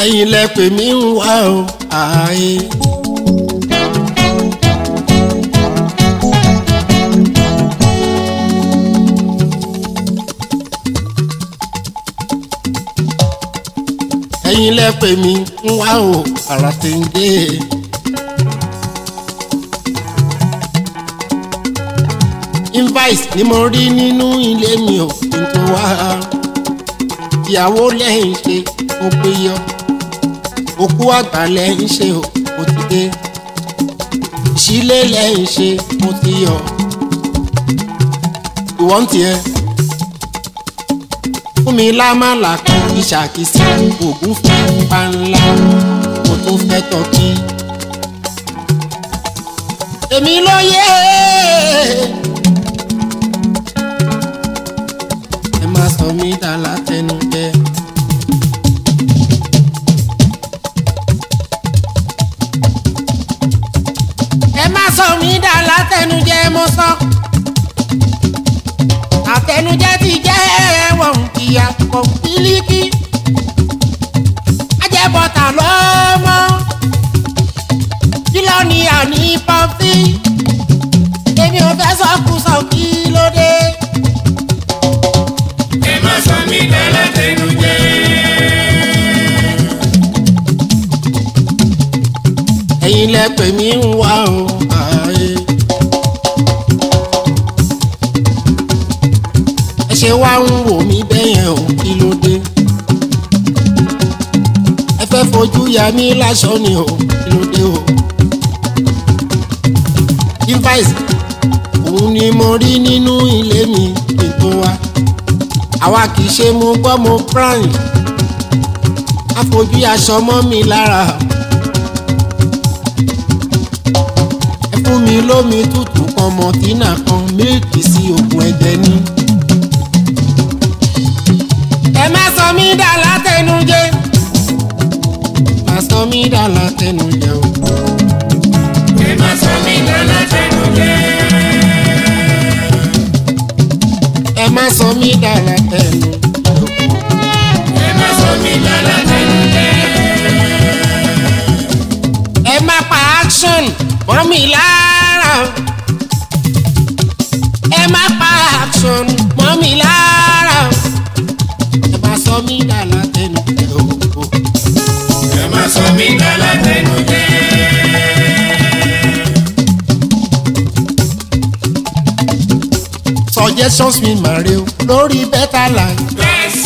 ẹ̀yin lẹ pè mí ń wá o ààyè. ẹ̀yin lẹ pè mí ń wá o àrà tẹ̀ǹdé. invite ni mo rí nínú ilé mi ò kí n tó wá ìyàwó lẹ́yìn ṣe ó pé yọ òkú àgbà lẹ́yìn ṣe ó ti dé ìṣílé lẹ́yìn ṣe ó ti yọ ìwọ́n tiẹ̀ fún mi lámàlà kan ìṣàkíyèsí ògùn fún panla mo tún fẹ́ tọ́kí. èmi ló yé ẹ má sọ mí dà látẹnujẹ. ẹ má sọ mí dà látẹnujẹ mo sọ àtẹnujẹ ti jẹ́ ẹ̀wọ̀n ìyá kan bílíkì ajẹ́bọ̀tà lọ́mọ kílọ̀ ni àní pọ́ńtì èmi ò fẹ́ sọ́kùsọ kí ló dé. ẹ má sọ mí dálá tẹnu jẹ. ẹ̀yin lẹ pè mí ń wá o ààyè. ẹ ṣe wá ń wò mí bẹ́yẹn o kí ló dé. ẹ fẹ́ fojú ya mí láṣọ ni o kí ló dé o. device òun ni mo rí nínú ilé mi kí n tó wá. àwa kì í ṣe mo gbọ́ mo prime. àfojú aṣọ mọ́ mi lára. ẹ fún mi lómi tútù kan mọ̀tínà kan mílìkì sí oògùn ẹ̀jẹ̀ ní. ẹ má sọ mí dà látẹnujẹ má sọ mí dà látẹnujẹ o. ẹ má sọ mí dálá tẹnu jẹ. ẹ má sọ mí dà látẹnujẹ o. ẹ má sọ mí dálá tẹnu jẹ. ẹ má pa action mọ́ mi lára. ẹ má pa action mọ́ mi lára. ẹ má sọ mí dà látẹnujẹ o. ẹ má sọ mí dálá tẹnu jẹ. suggestions mi máa rí o lórí better life. Yes.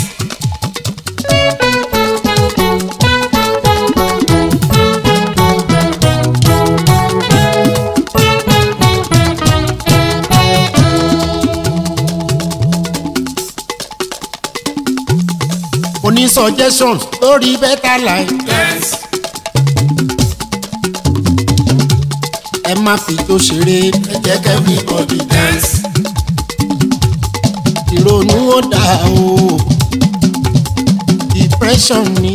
mo ní suggestions lórí better life. Yes. ẹ má fi tó ṣeré ẹ jẹ́ kẹ́mi bọ̀dì dá. Yes. ìrònú ó dà o depression ni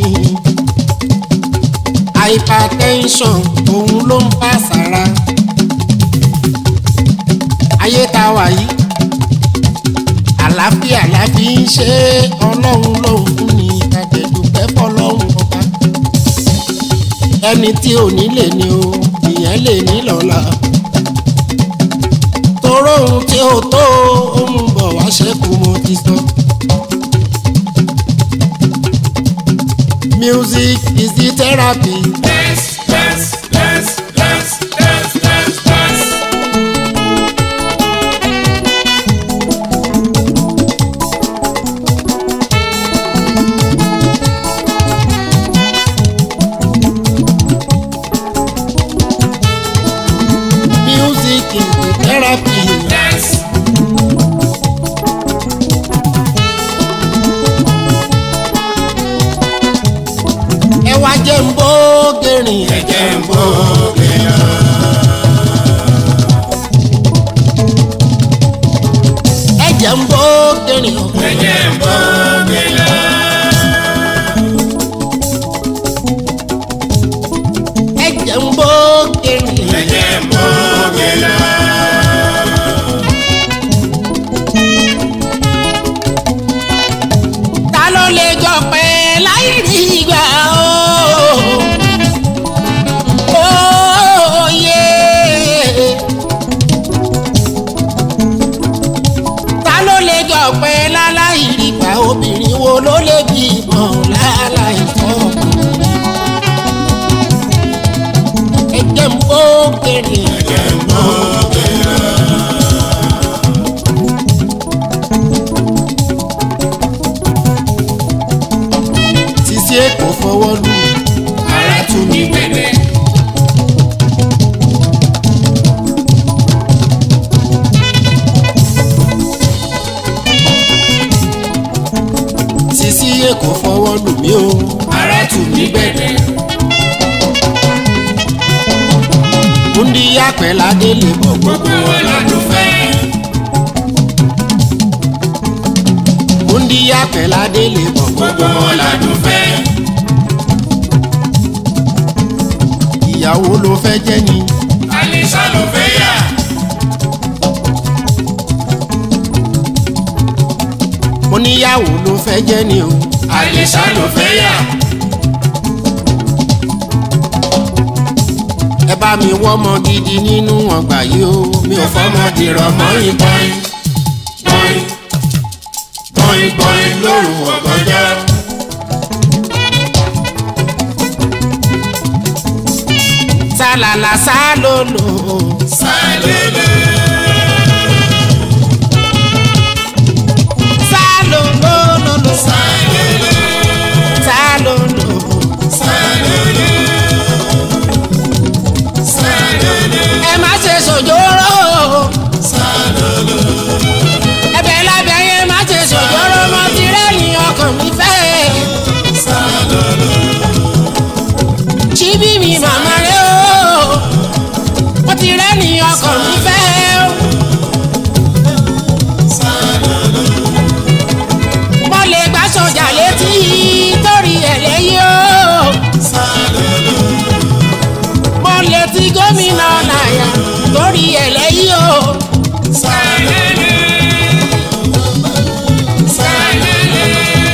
hypertension òun ló ń bá sára. ayé tá a wà yìí àlàáfíà la fi ń ṣe é, ọlọ́run ló ń fún ni àjẹ̀dùpẹ́ fọlọ́run ọba ẹni tí ò ní lè ní o ìyẹn lè ní lọ́la toró ohun tí ó tó ohun bọ̀ wá ṣẹ́kù mo ti sọ. music is the therapy Yes. Yes. Yes. Yes. Yes. Yes. Yes. music is the therapy Yes. ẹ wá jẹ́ ń bó gẹ̀rìn ẹ Ẹ̀jẹ̀ ń bọ̀ gbẹ̀yà. ẹ jẹ́ ń bó gẹ̀rìn o. Ẹ̀jẹ̀ ń bọ̀ gbẹ̀yà. ẹ jẹ́ ń bó gẹ̀rìn Ẹ̀jẹ̀ ń bọ̀ gbẹ̀yà. ta ló lè jọ pẹ́ láì rí ìgbà o. ọ̀pẹ láláì rí pa obìnrin wo ló lè bí ìbọn láláì tọ́ ọkùnrin. ẹ̀jẹ̀ ń bó kéré ẹ̀jẹ̀ ń bó kéré. Sisi Èkó fọwọ́ lù Ara tún mi gbẹ̀gbẹ̀. Sisi Èkó fọwọ́ lù mí o. Ara tún mi gbẹ̀gbẹ̀. Múndí àpẹ̀ládé lè bọ̀ Gbogbo wọn lọ́dún fẹ́. Múndí àpẹ̀ládé lè bọ̀ Gbogbo wọn lọ́dún fẹ́. ìyàwó ló fẹ́ jẹ́ ni. Alisa ló fẹ́ yà. Mo níyàwó ló fẹ́ jẹ́ ni o. Alisa ló fẹ́ yà. Ẹ bá mi wọ́mọ gidi nínú ọgbà yìí o. Mi ò fọ́mọ dìrọ̀ mọ́ ìbọn. Bọ́ìn bọ́ìn bọ́ìn lóru ọ̀gànjọ́. Sálàlà sálòlò. Sálélé. Sálòlòlòlò. Sálélé. Sálòlò. Sálélé. Sálélé. Ẹ má ṣe sòjóró. Sálélé. Ẹ̀bẹ̀ lábẹ́ yẹn má ṣe sòjóró. Mo ti rẹ́yìn ọkàn mi fẹ́. Sálélé. Ṣíbí mi màmá rẹ̀ o. Mo ti rẹ́yìn ọkàn mi fẹ́ o. Sálélé. mo lè gbà sọjà létí torí ẹ̀ lẹ́yìn o. Sálélé. mo lè ti gómìnà náírà torí ẹ̀ lẹ́yìn o. Sálélé. Sálélé.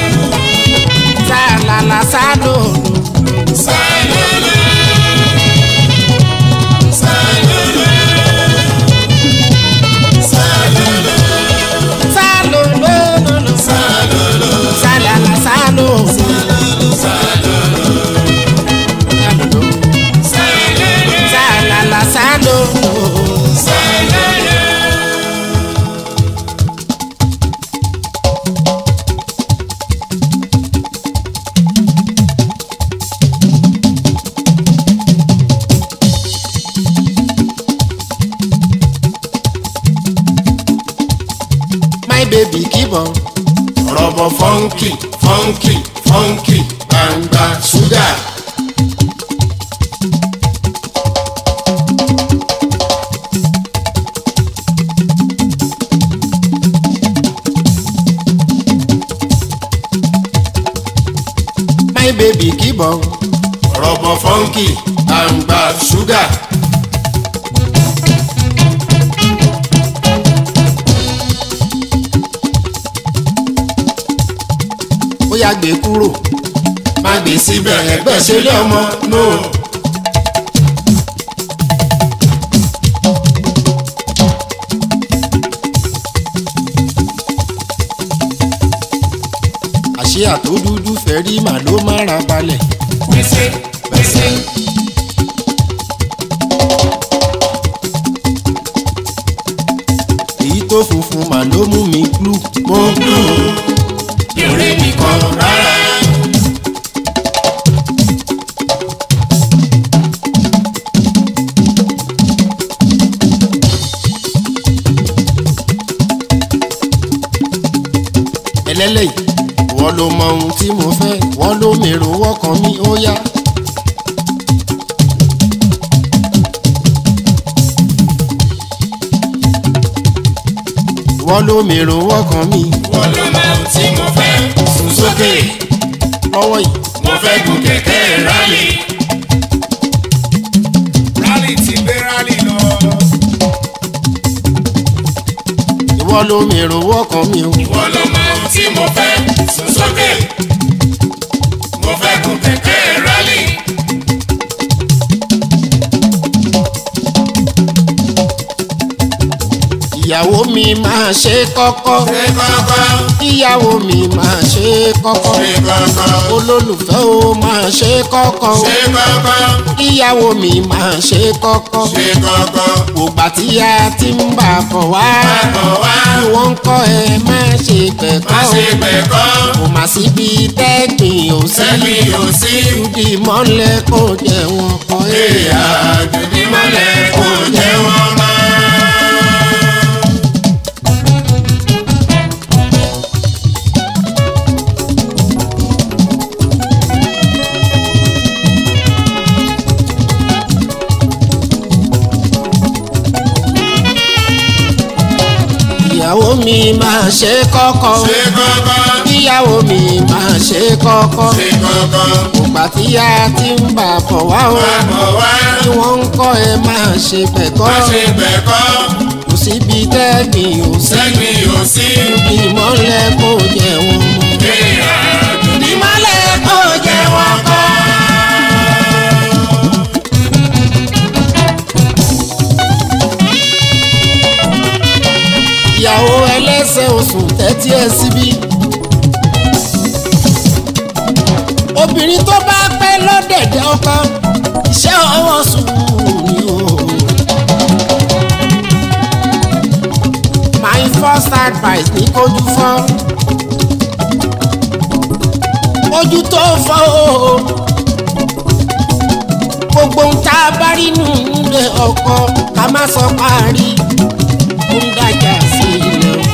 sàlàlà sálò Sálélé. Sálélé. Sálélé. sálò lólòlò Sálélé. sàlàlà sálò Sálélé. sàlàlà sálò. Sálélé. my baby keep on. Rọ̀bọ̀ fọ́nkì fọ́nkì fọ́nkì gbangba ṣúgà. my baby keep on. Rọ̀bọ̀ fọ́nkì gbangba ṣúgà. ó yá gbé kúrò. Má gbé síbẹ̀ ẹgbẹ́ ṣe lé ọmọ náà. àṣé àtó dúdú fẹ́ rí màá ló má ra balẹ̀. Gbèsè gbèsè. èyí tó funfun màá ló mú mi glú. Mo gbù ìrè nìkan rárá. ẹlẹ́lẹ́yìí wọ́n ló mọ ohun tí mo fẹ́ wọ́n ló mèrò wọ́kàn mi ó yá. wọ́n ló mèrò wọ́kàn mi Wọ́n ló mọ ohun tí mo fẹ́ sùn sókè. lọ́wọ́ yìí. Mo fẹ́ gun kẹ̀kẹ́ rálì. Rálì ti gbé rálì lọ. ìwọ ló mèrò wọ́kàn mi o. Wọ́n ló mọ ohun tí mo fẹ́ sùn sókè. Mo fẹ́ gun kẹ̀kẹ́ rálì. ìyàwó mi máa ṣe kọ́kọ́ ṣe kọ́kọ́ ìyàwó mi máa ṣe kọ́kọ́ ṣe kọ́kọ́ olólùfẹ́ o máa ṣe kọ́kọ́ ṣe kọ́kọ́ ìyàwó mi máa ṣe kọ́kọ́ ṣe kọ́kọ́ ògbà tí a ti ń bà bọ̀ wá bọ̀ wá bí wọ́n ń kọ́ ẹ má ṣe má pẹ̀kọ́ ṣe pẹ̀kọ́ kò má síbi tẹ́gbìn ò sí sẹ́mi ò sí ìdí mọ́lẹ̀ kò jẹ́ wọn kọ́ èèyà èèyàn. dùdí mọ́lẹ̀ kò jẹ́ wọn mọ́. ìyàwó mi máa ṣe kọ́kọ́ ṣe kọ́kọ́ ìyàwó mi máa ṣe kọ́kọ́ ṣe kọ́kọ́ ògbà tí a ti ń bà bọ̀ wá o má bọ̀ wá bí wọ́n ń kọ́ ẹ máa ṣe pẹ̀kọ́ má ṣe pẹ̀kọ́ kò síbi tẹ́gbìn ò sí sẹ́mi ò sí ìdí mọ́lẹ̀ kò jẹ́ wọn mọ́. èèyà dùdí ìmọ̀lẹ̀ kò jẹ́ wọn kọ́. ìyàwó ẹlẹ́sẹ̀ oṣù tẹ́tí ẹ síbí. obìnrin tó bá pẹ́ lọ́dẹ̀dẹ̀ ọkọ iṣẹ́ ọwọ́ sùúrù ni o. my first advice ní kojú fọ́ ojú tó fọ́ o gbogbo ń tá a bá rí nù nílé ọkọ ká má sọ parí ó ń dájà sí ilé o.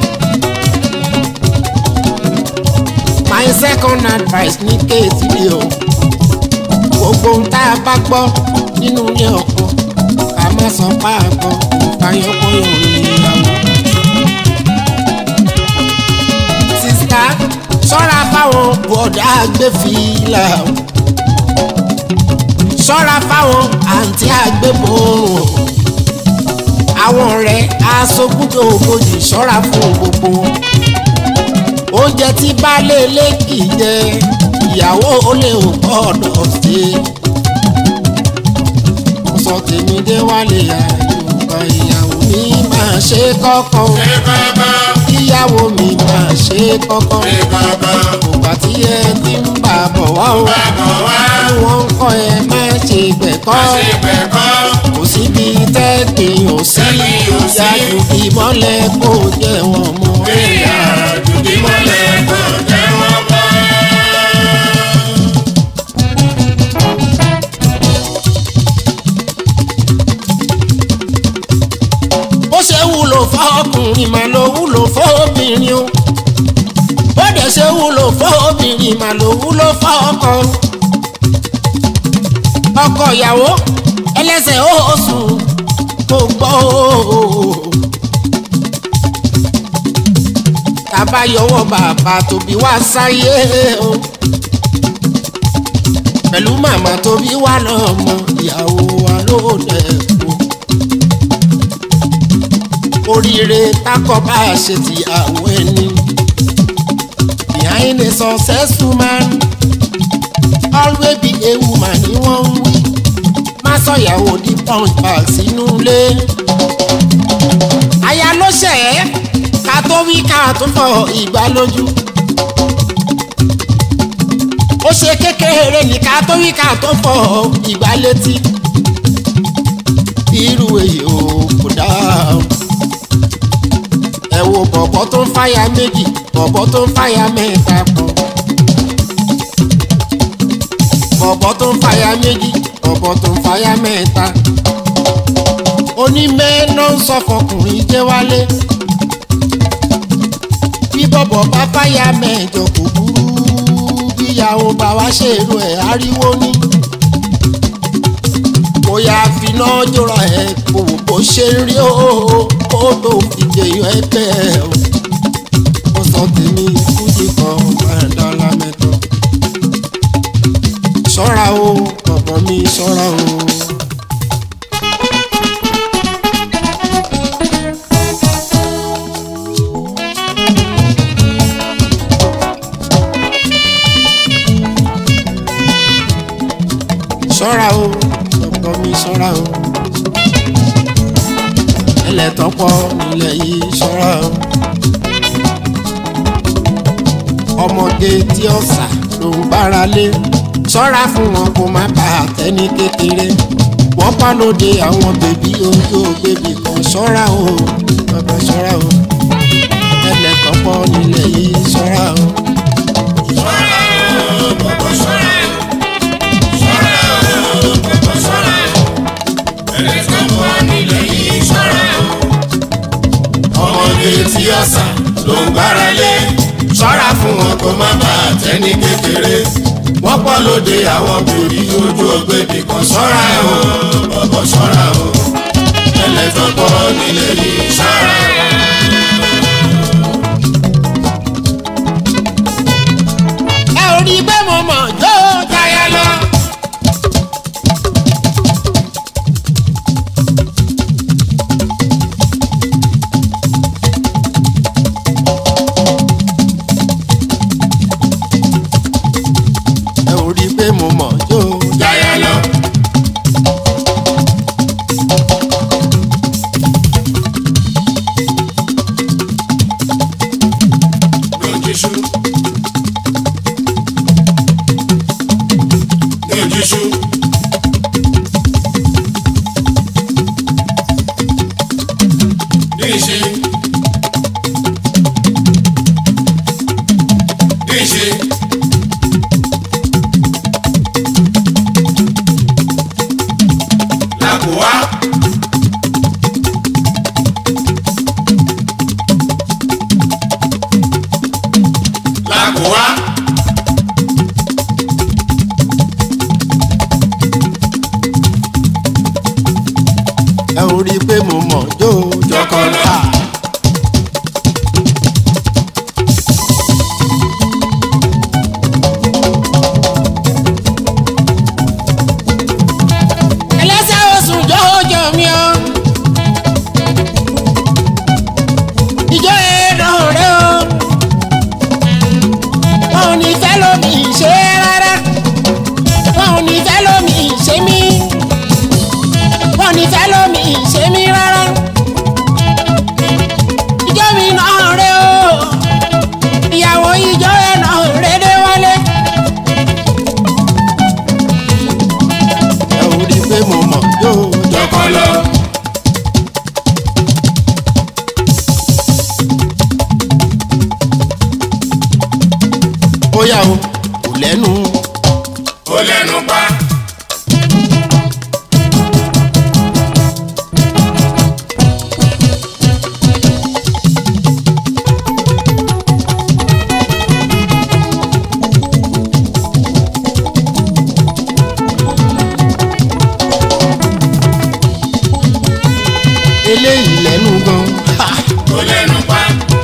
my second advice ní kéèsì ni o gbogbo ń tá a bá gbọ́ nínú ilé ọkọ ká má sọ páàgọ́ ìfàyọ́kọ́yọ̀ ìyàwó. sista ṣọ́ra fáwọn bọ̀dá agbẹ́fìlà o ṣọ́ra fáwọn àǹtí agbébọ̀rùn àwọn ọ̀rẹ́ aṣogúndò ògojì ṣọ́ra fún gbogbo wọn. oúnjẹ tí baálé ilé kì í jẹ ìyàwó olè ò gbọ́dọ̀ ṣe. mo sọ tèmi dé wálé àyùbá ìyàwó mi máa ṣe kọ́kọ́ o. ṣe kọ́kọ́ ìyàwó mi máa ṣe kọ́kọ́ ṣe kọ́kọ́ ògbà tí ẹ ti ń bà bọ̀ wá o. má bọ̀ wá bí wọ́n ń kọ́ ẹ má ṣe gbẹ̀kọ́ má ṣe pẹ̀kọ́ kò síbi tẹ́gbìn ò sí Tẹ́gbìn ò sí. ìyájú ìmọ́lẹ̀ kò jẹ́ wọn mọ́. èèyà dùdí mọ́lẹ̀ kò jẹ́ wọn mọ́. bó ṣe wúlò fọ́kùnrin mà ló wúlò fọ́bìnrin o bó dẹ̀ ṣe wúlò fọ́bìnrin mà ló wúlò fọ́kọ. ọkọ ìyàwó ẹlẹ́sẹ̀ oṣù kò gbọ́ o. tàbá yọwọ́ bàbá tóbi wá sáyé o pẹ̀lú màmá tóbi wá lọ́mọ ìyàwó wa ló dẹ̀ kú oríire takọ bá a ṣe ti àwọn ẹni. behind a successful man always be a woman ni wọ́n ń wí. má sọ̀yàwó di punch bag sínú ilé. aya ló ṣẹ̀ ẹ́ ká tó wí ká tó fọ ìgbà lójú. ó ṣe kékeré ní ká tó wí ká tó fọ ìgbà létí. irú èyí ò kò dáa ẹ wo bọ̀bọ̀ tó ń fàyà méjì bọ̀bọ̀ tó ń fàyà mẹ́ta pọ̀. bọ̀bọ̀ tó ń fàyà méjì bọ̀bọ̀ tó ń fàyà mẹ́ta. onímẹ́ẹ́nà ń sọ fọkùnrin jẹ́ wálé. bí bọ̀bọ̀ bá fàyà mẹ́jọ kò burú bíyàwó bá wá ṣèrò ẹ̀ ariwo ní. bóyá finá jọra ẹ kò wò bó ṣe ń rí o kó tó fi jẹyọ ẹgbẹ́ o. ó sọ tèmi fújì kan máa dọ́là mẹ́tọ́. ṣọ́ra o bọ̀bọ̀ mi ṣọ́ra o. ṣọ́ra o bọ̀bọ̀ mi ṣọ́ra o. ẹlẹ́tàn pọ̀ nílẹ̀ yìí ṣọ́ra o. ọmọge tí ọ̀sà ló ń gbára lé ṣọ́ra fún wọn kó má bà á tẹ́ni kékeré wọ́n pa lóde àwọn bèbí ojú bèbí kan ṣọ́ra o bàbá ṣọ́ra o ẹlẹ́tàn pọ̀ nílẹ̀ yìí ṣọ́ra o. ṣọ́ra o bọ̀bọ̀ ṣọ́ra o ṣọ́ra o bọ̀bọ̀ ṣọ́ra o ẹni tó bọ̀ nílẹ̀ yìí ṣọ́ra o. ọmọdé tí ọ̀sà ló ń gbára lé ṣọ́ra fún wọn kó má bà á tẹ́ni kékeré wọ́n pọ̀ lóde àwọn bèbí ojú ògbébì kan ṣọ́ra o bọ̀bọ̀ ṣọ́ra o ẹlẹ́tọ́ pọ̀ nílẹ̀ yìí ṣọ́ra o. ẹ ò rí bẹ́ẹ̀ mo mọ̀ jó Táyà lọ. ẹ ò rí bẹ́ẹ̀ mo mọ̀ jó Táyà lọ. Lójúṣu. Lójúṣu. Díṣe. Díṣe. Làkò wá. Làkò wá. ẹ ò rí pé mo mọ̀ jó Jọkọlọ. ẹlẹ́sẹ̀ oṣù jọ́jọ́ mi ọ́ ìjọ ẹ̀rọ rẹ o wọn ò ní fẹ́ lómi ṣe rárá wọn ò ní fẹ́ lómi ṣe mí wọn ò ní fẹ́ lómi ṣe mí rárá ìjọ mi náà rẹ o ìyàwó ìjọ ẹ̀ náà rẹ dé wálé. ẹ ò rí pé mo mọ̀ jó Jọkọlọ. ó yà o kò lẹ́nu Ó lẹ́nu pa. eléyìí lẹ́nu gan ha! Ó lẹ́nu pa.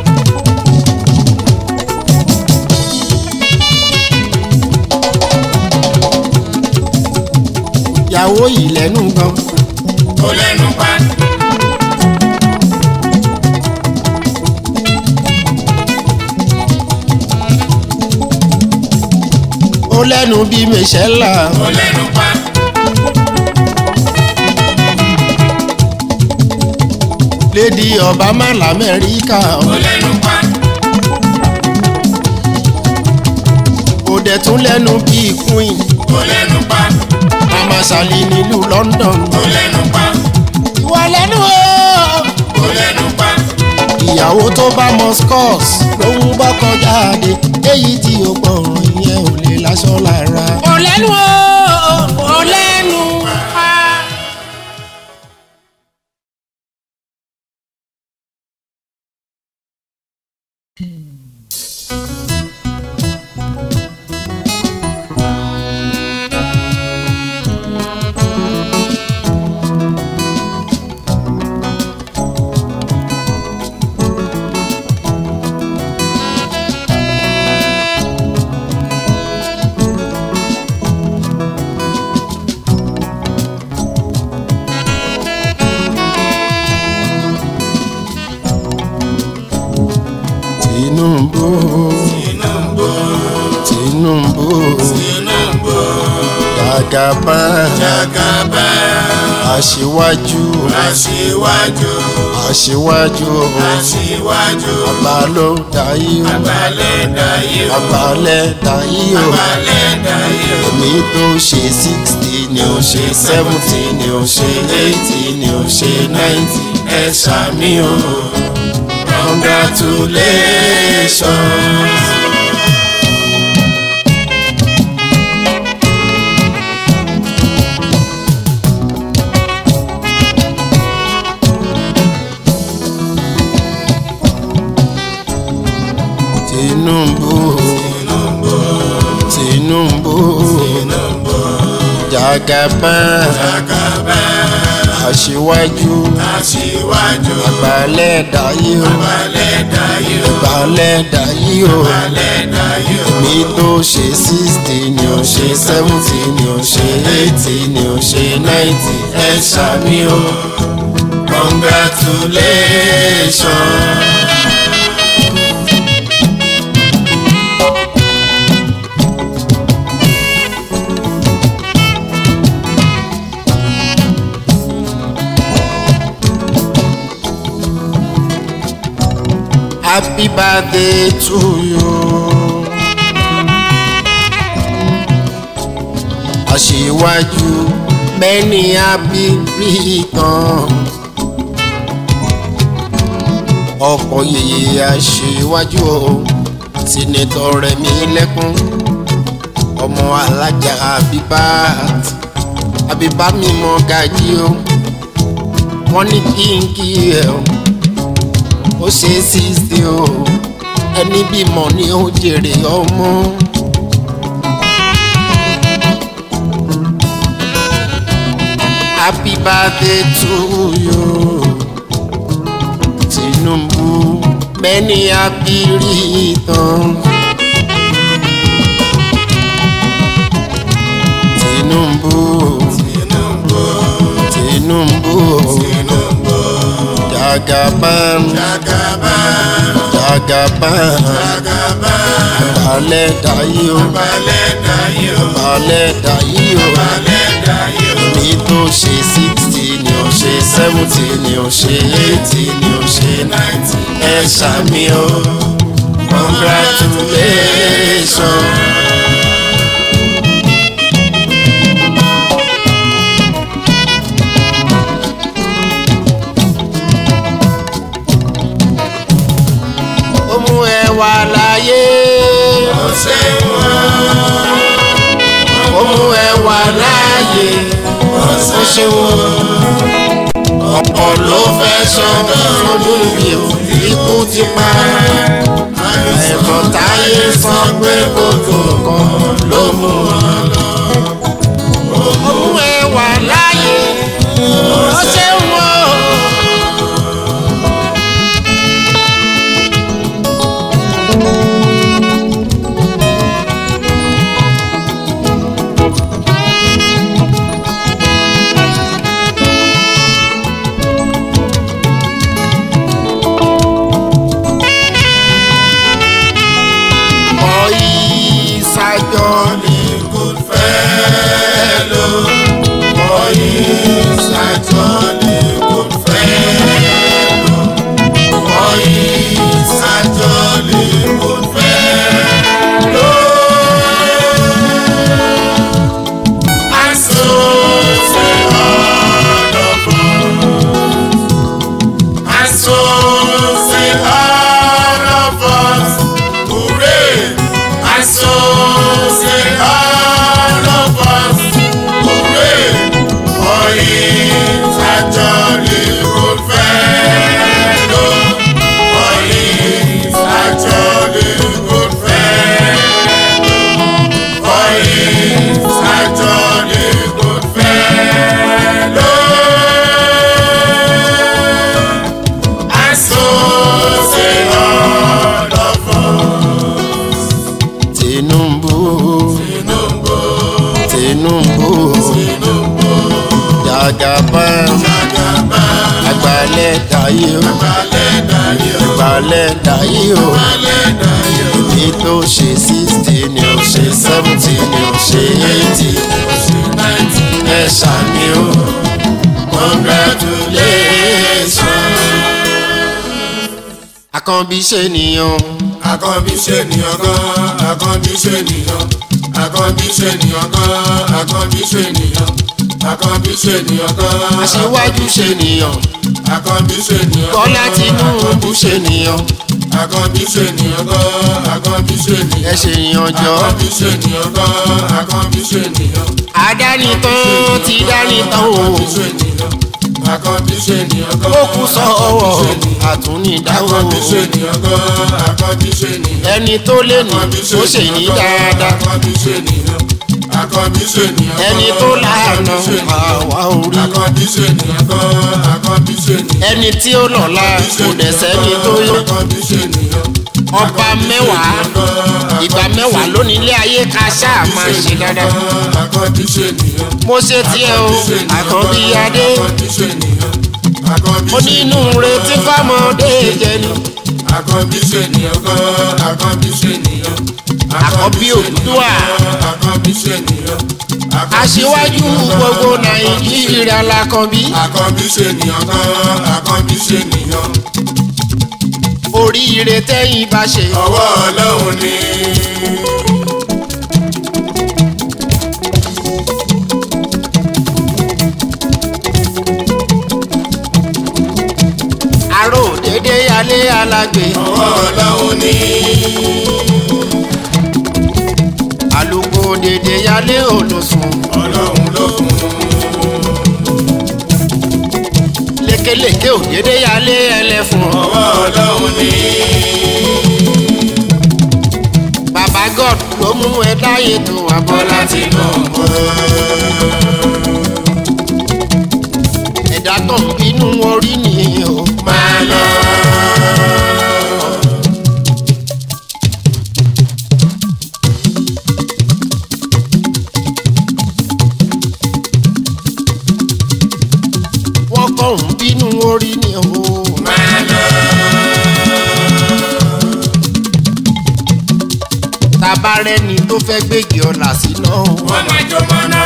ìyàwó yìí lẹ́nu gan Ó lẹ́nu pa. ó lẹ́nu bí mẹ́sẹ̀lá Ó lẹ́nu pa. lédi obama lamẹ́ríkà Ó lẹ́nu pa. ó dẹ̀ tún lẹ́nu bí queen Ó lẹ́nu pa. mama sali nílùú london Ó lẹ́nu pa. ìwà lẹ́nu o Ó lẹ́nu pa. ìyàwó tó bá mọ scores ló ń bọ́kọ jáde èyí tí ó gbọ̀ràn ìyẹn ò lè láṣọ lára. ó lẹ́nu o ó lẹ́nu pa. Tinubu Tinubu. Tinubu Tinubu. Jagaban Jagaban. aṣíwájú aṣíwájú aṣíwájú aṣíwájú àgbà ló dayé o balẹ̀ dayé o àgbà lẹ dayé o balẹ̀ dayé o èmi tó ṣe sixty ni ó ṣe seventy ni ó ṣe eighty ni ó ṣe ninety ẹ ṣàmì o congratulations. Tinubu Tinubu Jagaban aṣíwájú aṣíwájú àgbàlẹ̀ dayé o balẹ̀ dayé o àgbàlẹ̀ dayé o balẹ̀ dayé o mi tó ṣe sixty ni ó ṣe seventy ni ó ṣe eighty ni ó ṣe ninety ẹ ṣàmì o congratulations. happy birthday to you. aṣíwájú many happy returns. ọkọ̀ yèyé aṣíwájú o sínítọ̀ Rẹ̀mí Lẹ́kún ọmọ alájà Abibat Abibat mímọ́ gàjí o wọ́n ní kí n kí ẹ o ó ṣe sísè o ẹni bímọ ni ó jèrè ọmọ. happy birthday to you Tinubu many happy returns. Tinubu Tinubu Jagaban Jagaban, Jagaban Jagaban, balẹ̀ dayé o balẹ̀ dayé o, balẹ̀ dayé o balẹ̀ dayé o. mi tó ṣe sixty ni ó ṣe seventy ni ó ṣe eighty ni ó ṣe ninety ẹ ṣàmì o congratulations. ó mú ẹ wá láyé Ó ṣeun o, ó mú ẹ wá láyé ó ó ṣeun ṣe wọ́n ọ̀pọ̀ ló fẹ́ sọ́dọ̀ lójú mi ò ikú ti pa ẹ̀fọ́ táyé sọ pé kòtò kan ló mú wọn lọ. ó mú ẹ wá láyé ó ṣe wọ́n. Boy, Sajon, good fellow. Boy is a jolly good fellow. Boy is a jolly good fellow. And so say all of us. And so say all of us. Hooray! And so say all of us. Hooray! For he's a jolly good fellow. For he's a jolly good fellow. For he's a jolly good fellow. And so say all of us. Tinubu, Tinubu, Tinubu, Tinubu, Jagaban, Jagaban, Agbalẹ̀ dayé o, balẹ̀ dayé o, Agbalẹ̀ dayé o. balẹ̀ dayé o, Èmi tó ṣe sixty ni ó ṣe seventy ni ó ṣe eighty ṣe náìtì ẹ ṣàmì o congratulations. àkànbí ṣe nìyàn Àkànbí ṣe nìyàn gan, àkànbí ṣe nìyàn, àkànbí ṣe nìyàn gan, àkànbí ṣe nìyàn, àkànbí ṣe nìyàn gan. aṣíwájú ṣe nìyàn Àkànbí ṣe nìyàn gan. bọ́lá tinúbú ṣe nìyàn Àkànbí ṣe nìyàn gan, àkànbí ṣe ẹ nìyàn. ṣe nìyàn jọ Àkànbí ṣe nìyàn gan, àkànbí ṣe nìyàn. àdánitán ti dánitán o Àkànbí ṣe nìyàn, àkànbí ṣe nìyàn gan. ó kú sọ́wọ́ Àkànbí ṣe nìyàn. àtúnidáwó Àkànbí ṣe nìyàn gan, àkànbí ṣe nìyàn. ẹni tó lè ní tó ṣe ní dáadáa Àkànbí ṣe nìyàn, àkànbí ṣe nìyàn gan. ẹni tó láàánú Àkànbí ṣe nìyàn. àwa orí Àkànbí ṣe nìyàn gan, àkànbí ṣe nìyàn. ẹni tí ó lọ́la kò dẹ̀ sẹ́ni tó yó Àkànbí ṣe nìyàn. ọba mẹ́wàá ìgbà mẹ́wàá lónìí ilé ayé ká ṣáà máa ṣe dáadáa Àkànbí ṣe nìyàn. mo ṣe tiẹ̀ o àkànbí adé Àkànbí ṣe nìyàn. Àkànbí ṣe onínú retí fámọdé jẹ ni Àkànbí ṣe nìyàn gan, àkànbí ṣe nìyàn. Àkànbí ṣe Odùduwà. nìyàn, Àkànbí ṣe nìyàn. Àkànbí aṣíwájú ṣe nìyàn gbogbo gan, nàìjíríà lákànbí Àkànbí ṣe nìyàn gan, àkànbí ṣe nìyàn. oríire tẹ́yìn bá ṣe Ọwọ́ Ọlọ́run ni. àrò dédé yálé alágbè Ọwọ́ Ọlọ́run ni. àlùkò dédé yálé olùsùn Ọlọ́run ló fún un. lékelèké ò dédé yálé ẹlẹ́fun Ọwọ́ Ọlọ́run ni. bàbá god ló mú ẹ dáyé tó wà bọ́lá tí Tinubu. ẹ̀dá tó ń bínú orí nìyí o Máa lọ. wọ́n kọ́ ń bínú orí ni o Máa lọ. tabarẹ́ni tó fẹ́ gbégi ọ̀là síná Wọ́n máa jó mọ́ná.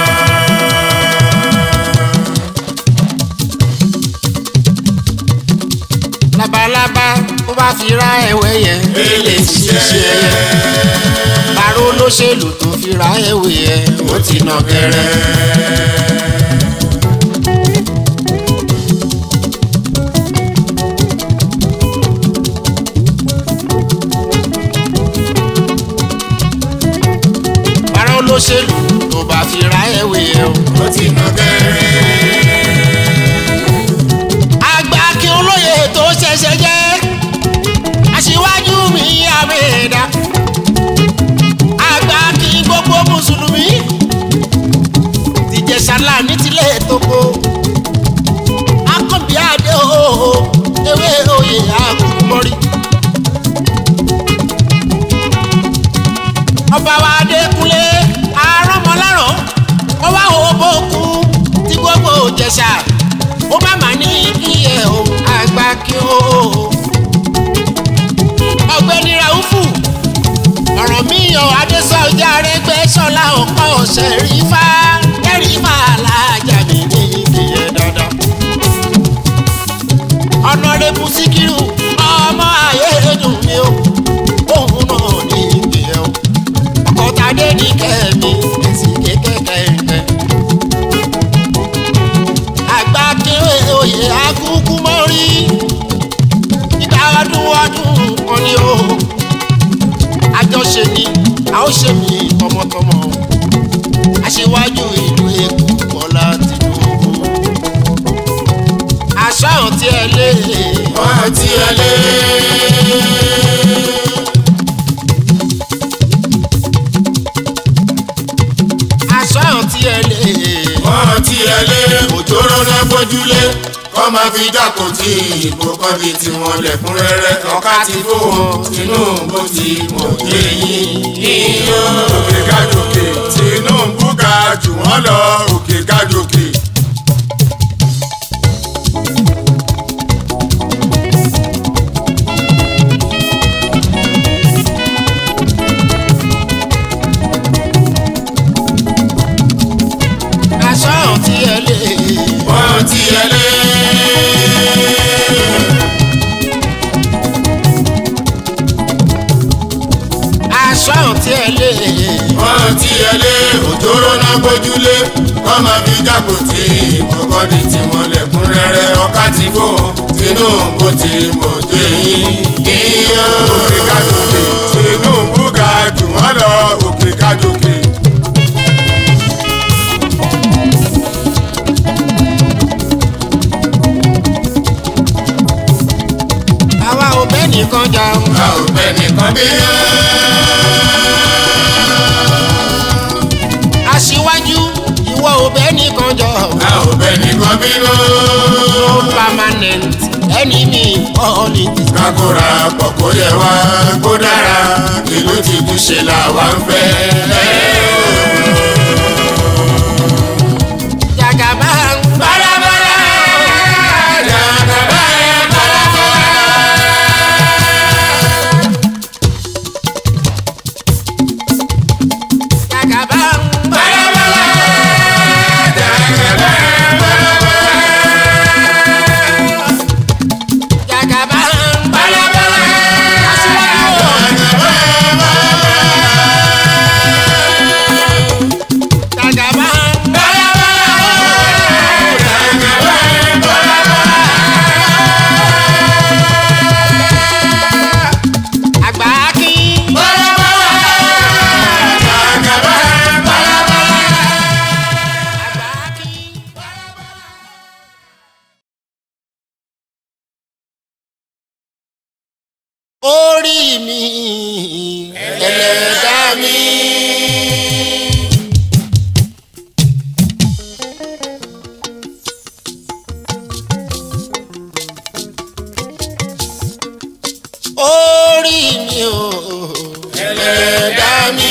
labalábá tó bá fi ra ẹ̀wẹ̀ yẹn Èlé ṣiṣẹ́. bàró olóṣèlú tó fi ra ẹ̀wẹ̀ yẹn ó ti nà gẹ̀rẹ́. bàró olóṣèlú tó bá fi ra ẹ̀wẹ̀ yẹn o. Ó ti nà gẹ́rẹ́. àgbà kí olóye tó ṣẹ̀ṣẹ̀ jẹ́ aṣíwájú mi àmẹ́ẹ̀dá àgbà kí gbogbo mùsùlùmí tìjẹsàlá ní tilẹ̀ tókò akọ́bí adé òhò ewé oyè àkùnmọ́rí. ọba wa adékúnlé arọ́mọláràn ó wá òbókun tí gbogbo jẹ̀ṣà ó má má ní iye o àgbà kí o. ọ̀gbẹ́ni raufu ọ̀rọ̀ mi yan adésọjá rẹgbẹ́ sọlá ọ̀pọ̀ ọ̀sẹ̀ rí fá ẹ̀rí fá alájà mi ní ìdíyẹ dandan. ọ̀nàrẹ́bù síkírù ọmọ ayé dùn mí o òun náà ní ìdíyẹ o ọ̀tàdé ní kẹ́mi èsì kékèké ẹ̀ńtẹ́ àgbà kéré oyè akúkú mọ́rí ìgbà ọdún ọdún kan ni ó àjọṣe ni a ó ṣe mí tọmọtọmọ aṣíwájú ìlú èkó bọ́lá tìǹbù àṣà àǹtí ẹ lé Wọ́n ti ẹ lé. àṣà àǹtí ẹ lé Wọ́n ti ẹ lé. Òjòrò náà gbójúlé. Kọ́ máa fi dákò tí ìbò kan bí tiwọn lẹ̀kúnrẹ́rẹ́. Ọ̀ká ti kó wọn. Tinubu ti mọ̀ yé yín. Iyọ̀. Òkè gájòkè. Tinubu ga jù wọ́n lọ. Òkè gájòkè. àṣà àǹtí ẹ lé Wọ́n ti ẹ sọ àǹtí ẹ lé wọ́n ti ẹlé òjòrò náà gbójúlé wọ́n máa fi jákò tí kọ́kọ́ di tiwọn lẹ́kúnrẹ́rẹ́ ọ̀ká ti fò Tinubu ti mọ̀ tó yín kíyàn. òkè kájòkè Tinubu ga jù wọ́n lọ òkè kájòkè. àwa ò bẹ́ẹ̀ nìkan jà o. a ò bẹ nìkan bí yẹn. aṣíwájú ìwọ ò bẹ́ẹ̀ nìkan jọ. a ò bẹ nìkan bí no yẹn. permanent enemy politics. kakura pọ̀ kó yẹ wá kó dára ìlú ti tún ṣe làwa ń fẹ́. jagaba ń Balabala, jagaba ẹ balabala. jagaba ń Balabala, jagaba ẹ balabala. jagaba ń Balabala, aṣíwájú o. jagaba ẹ balabala. jagaba ń Balabala, jagaba ẹ balabala. àgbà kí. Balabala, jagaba ẹ balabala. àgbà kí. orí mi ẹlẹ́dá mi. orí mi o ẹlẹ́dá mi.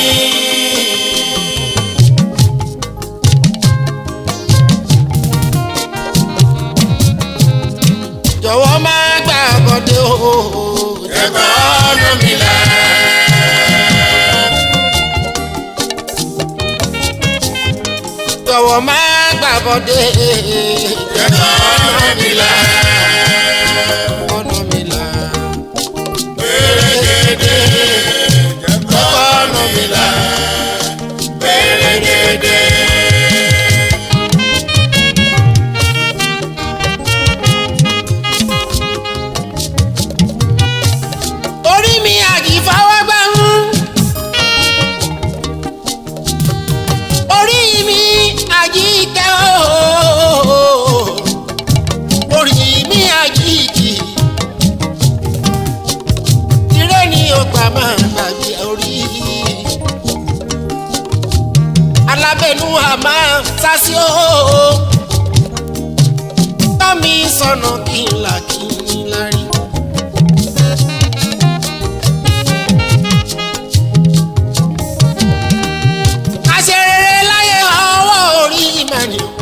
jọ̀wọ́ má gbà bọ́dé o. Ẹ̀kọ́ ọ̀nà mi là. jọ̀wọ́ má gbà bọ́dé. Ẹ̀kọ́ ọ̀nà mi là. ọ̀nà mi là. Pérégedé. Ẹ̀kọ́ ọ̀nà mi là. Pérégedé. orí mi àjìfọwọ́gbà ń. orí mi àjìkẹ́ ooo. orí mi àjìkì. tirẹ̀ ni ó gbà máa gbàgbé orí. alábẹ́nu àmà sásí ooo. tọ́mi sọnà kí n là kí n lárí. àṣerere láyé ọwọ́ orí ìmọ̀ni o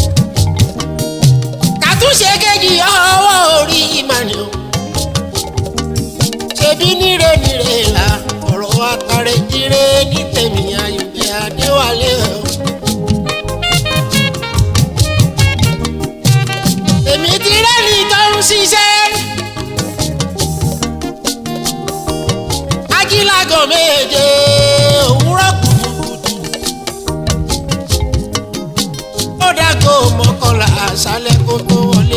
kàtúnṣe kejì ọwọ́ orí ìmọ̀ni o ṣebí níre níre la ọ̀rọ̀ àtàrẹ jíire ní tèmi ayọ̀dẹ adéwálé o. èmi ti rẹ́ni tó ń ṣiṣẹ́ ajílágọ̀ méje òwúrọ̀ kùtùkùtù ó dágò mọ́kànlá àṣálẹ́ kó tó wọlé.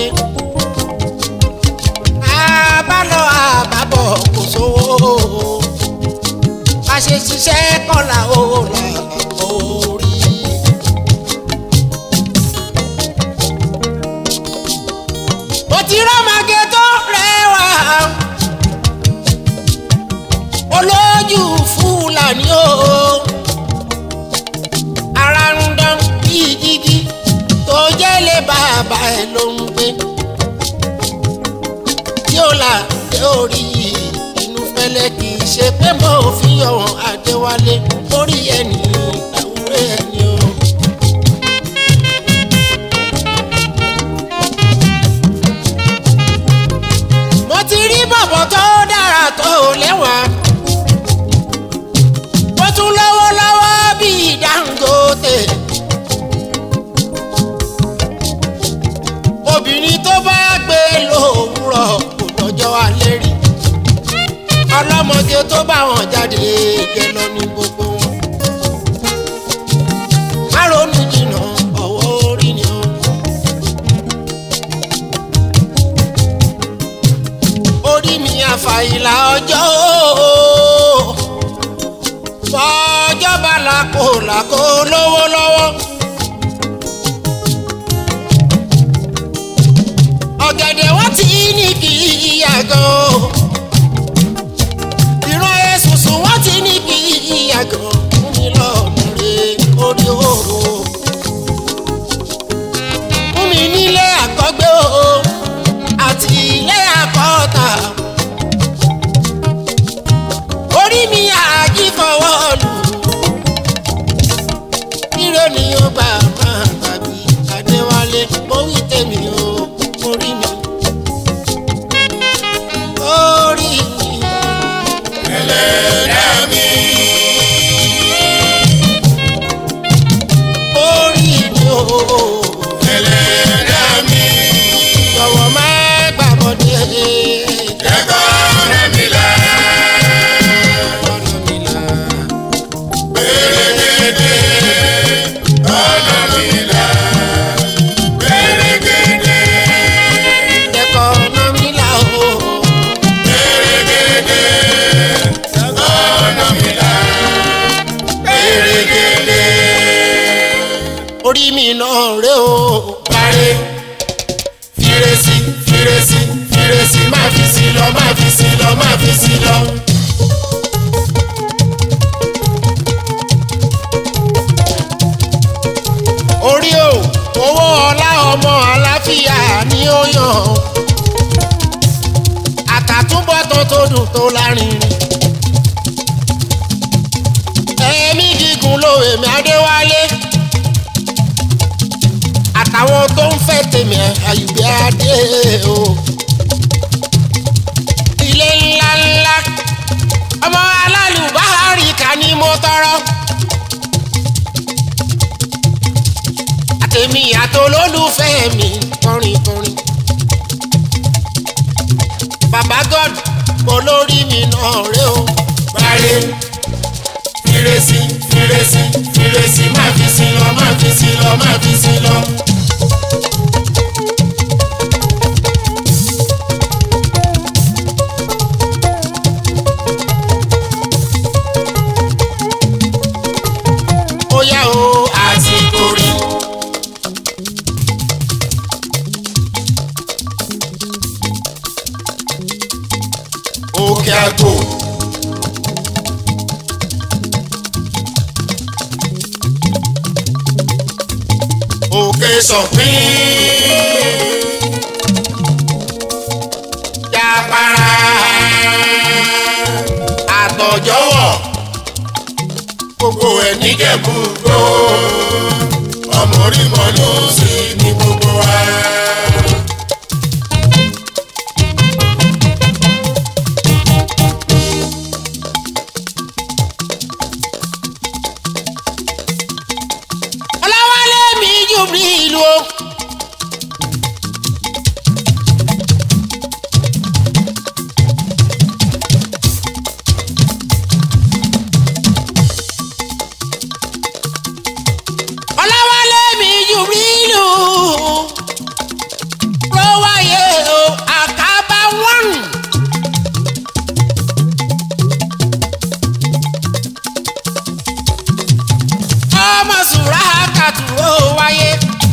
àbálọ àbábọ̀ kò sówó a ṣe ṣiṣẹ́ kọ́là ó là orí. mo ti rọ́màgé tó rẹwà olójú fúlàní o ara ń dán bíi jígí tó jẹ́ lé bàbá ẹ̀ ló ń gbé tí ó là dé orí inú fẹ́lẹ́ kì í ṣe pé mo fi ọ̀hún Adéwálé orí ẹni àwúrẹ́ ẹni o. mo ti rí bọ̀bọ̀ tó dára tó lẹ́wà ó tún lọ́wọ́ lọ́wọ́ bíi Dangote. obìnrin tó bá gbé lówùrọ̀ kò lọ́jọ́ alẹ́ rí ọlọ́mọge tó bá wọn jáde jẹ lọ ní gbogbo wọn. má ronú jìnnà ọwọ́ orí ni ó. orí mi àfàìlà ọjọ́ ooo. fọjọ́ bá làkó làkó lówó lọ́wọ́. ọ̀gẹ̀dẹ̀ wọ́n ti ní kí ìyàgò. ìran èsùsù wọ́n ti ní kí ìyàgò. fún mi lọ́mọ rẹ̀ orí òru. fún mi nílé àkọ́gbé o àti ilé àkọ́ta. orí mi àjí fọwọ́ lù. ire ni ó gbà máa tàbí adéwálé mo wí tèmi o orí mi. orí mi. ẹlẹ́dàá mi. orí mi o. ẹlẹ́dàá mi. jọ̀wọ́ má gbàgbọ́dé. ẹ̀kọ́ ọ̀nà mi là. ọ̀nà mi là. pèrègèdè ọ̀nà mi là. pèrègèdè ẹ̀kọ́ ọ̀nà mi là o. pèrègèdè ọ̀nà mi là. pèrègèdè. orí mi náà rè o. parí fírésì fírésì fírésì má fi sí lọ má fi sí lọ má fi sí lọ. orí o owó ọlá ọmọ àlàáfíà ni ó yàn àtàtúbọ̀tán tó dùn tó lárinrin ẹ̀mí gígùn ló èmi adéwálé àtàwọn tó ń fẹ́ tèmi àyùbí adé o ilé ńlá ńlá ọmọ alálùbáhárì ká ní mo tọrọ. àtẹ̀mí àtolólùfẹ́ mi kọrin kọrin. bàbá god olórí mi náà rè o. parí fírésì fírésì fírésì má fi sí lọ má fi sí lọ má fi sí lọ. ó yá o àsìkò rí. òkè àgbò. òkè sọ̀pín. yàpàrà àtọ̀jọ́wọ̀ gbogbo ẹ̀ níjẹ̀bú gbó ọmọ orí mọ́ ló sì ní gbogbo wa. ọlọ́wálé mi jùbí ìlú o. ọlọ́wálé mi jùbí ìlú ló wáyé o àkàbà wọ́n. ọmọ sùrà kàtúrò wáyé.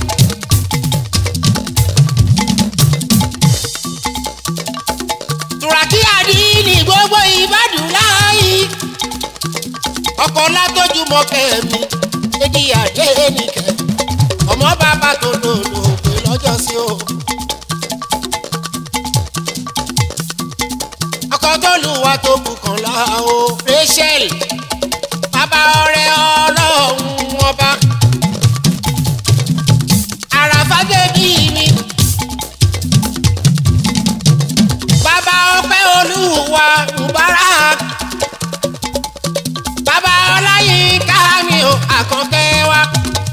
tùràkì àdínì gbogbo ìbàdàn láàyè. ọkọ̀ látọ́jú mọ́kẹ́ mi èdè àdé nìkẹ́. ọmọ bàbá tó lòlò pé lọ́jọ́ sí o. ọkọ̀ tó lù wá tó bùkàn lá o. rachel bàbá ọrẹ ọlọ́run ọba. àràfà bèbí mi. bàbá ọpẹ́ olúwa mubarak. bàbá ọláyínká mi ò àkànkẹ́ wa.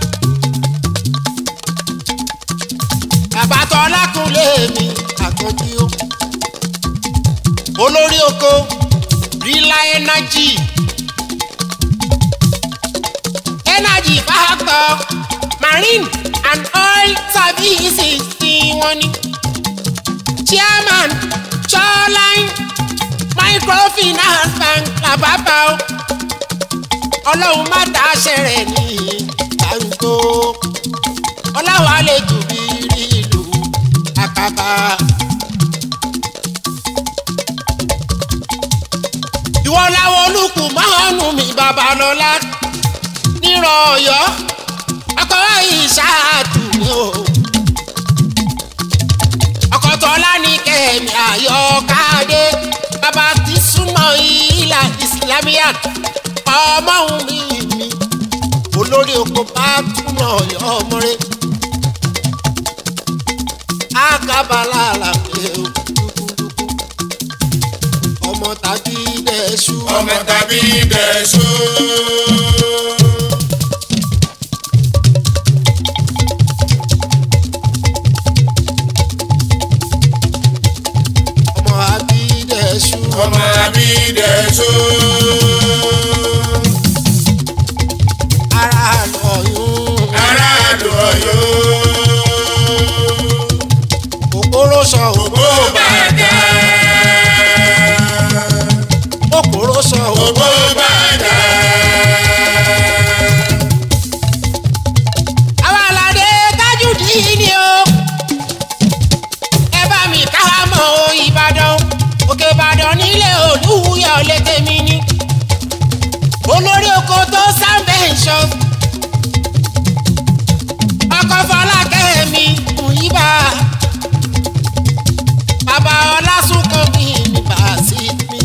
bàbá tọ́lákùnlé mi àkànjí o. olórí oko energy energy factor marine and oil services tí wọ́n ní chairman shoreline microfinance bank làbàbà o ọlọ́run má dáṣẹ́ rẹ̀ ní gbàǹgbò ọláwà lè jù bí rí ìlú àkàbà. ìwọ làwọn olùkù mọ́ọ̀nù mi babalọ́lá nírọ̀ ọ̀yọ́ ọkọ̀ ìṣáàtù ni o ọkọ̀ tọ́lá ní kẹ́mi àyọkádé bàbá ti súnmọ́ ìlà islamiyà ọmọ òun mi mi olórí oko bá túnmọ̀ ọ̀yọ́ ọmọrẹ́ àkàbàlà làpẹ́ òkúkúkú ọmọ tàbí dẹ̀ṣú ọmọ tàbí dẹ̀ṣó. ọmọ àbí dẹ̀ṣú ọmọ tàbí dẹ̀ṣó. ara lọ́yún aráàlú ọ̀yọ́. kòkòrò sọ ògbó bàdà. kòkòrò sọ ògbó bàdà. àwọn aládé tájùdí ni o ẹ bá mi ká mọ ìbàdàn òkè ìbàdàn nílé olúyọ létè mi ni olórí oko tó sábẹ́ǹsọ̀ ọkọ̀ fọlákẹ́ mi kùyìbá bàbá ọlásùnkàn mi nígbà sí mi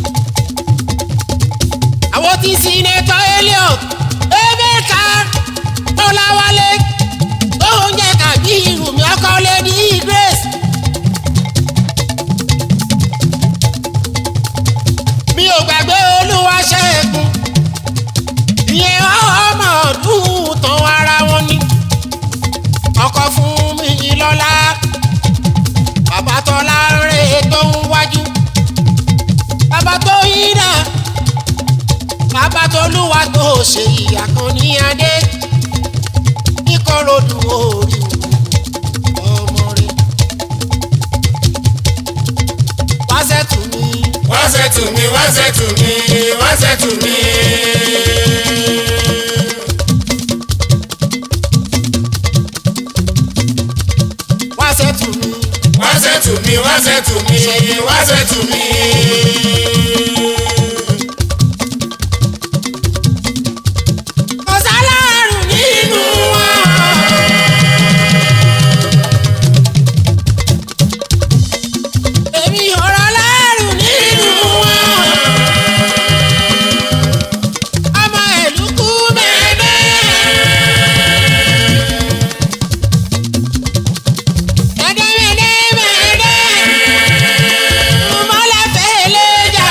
àwọn tí sinetọ elliot emeka ọláwálé oúnjẹ kàbí irumi ọkọ lady grace. mi ò gbàgbé olúwa ṣẹ́gun ìyẹn ọmọ ọdún tán ara wọn ni ọkọ fún mi lọ́la bàbá tọ́lá rẹ̀ tó ń wájú bàbá tó yí náà bàbá tolúwa tó ṣe ìyá kan ní adé kíkọ́rọ̀dù orí ọmọ rẹ̀ wáṣẹ́ tù mí wáṣẹ́ tù mí wáṣẹ́ tù mí wáṣẹ́ tù mí. wáṣẹ́ tù mí wáṣẹ́ tù mí wáṣẹ́ tù mí wáṣẹ́ tù mí. kò sálárù nínú wọn. èmi ọ̀rọ̀ lárù nínú wọn. ọmọ ìlú kú mẹ́ẹ̀mẹ́. mẹ́ẹ̀dẹ́mẹ́dẹ́mẹ́dẹ́. mọ́lá fẹ́lẹ́ jà.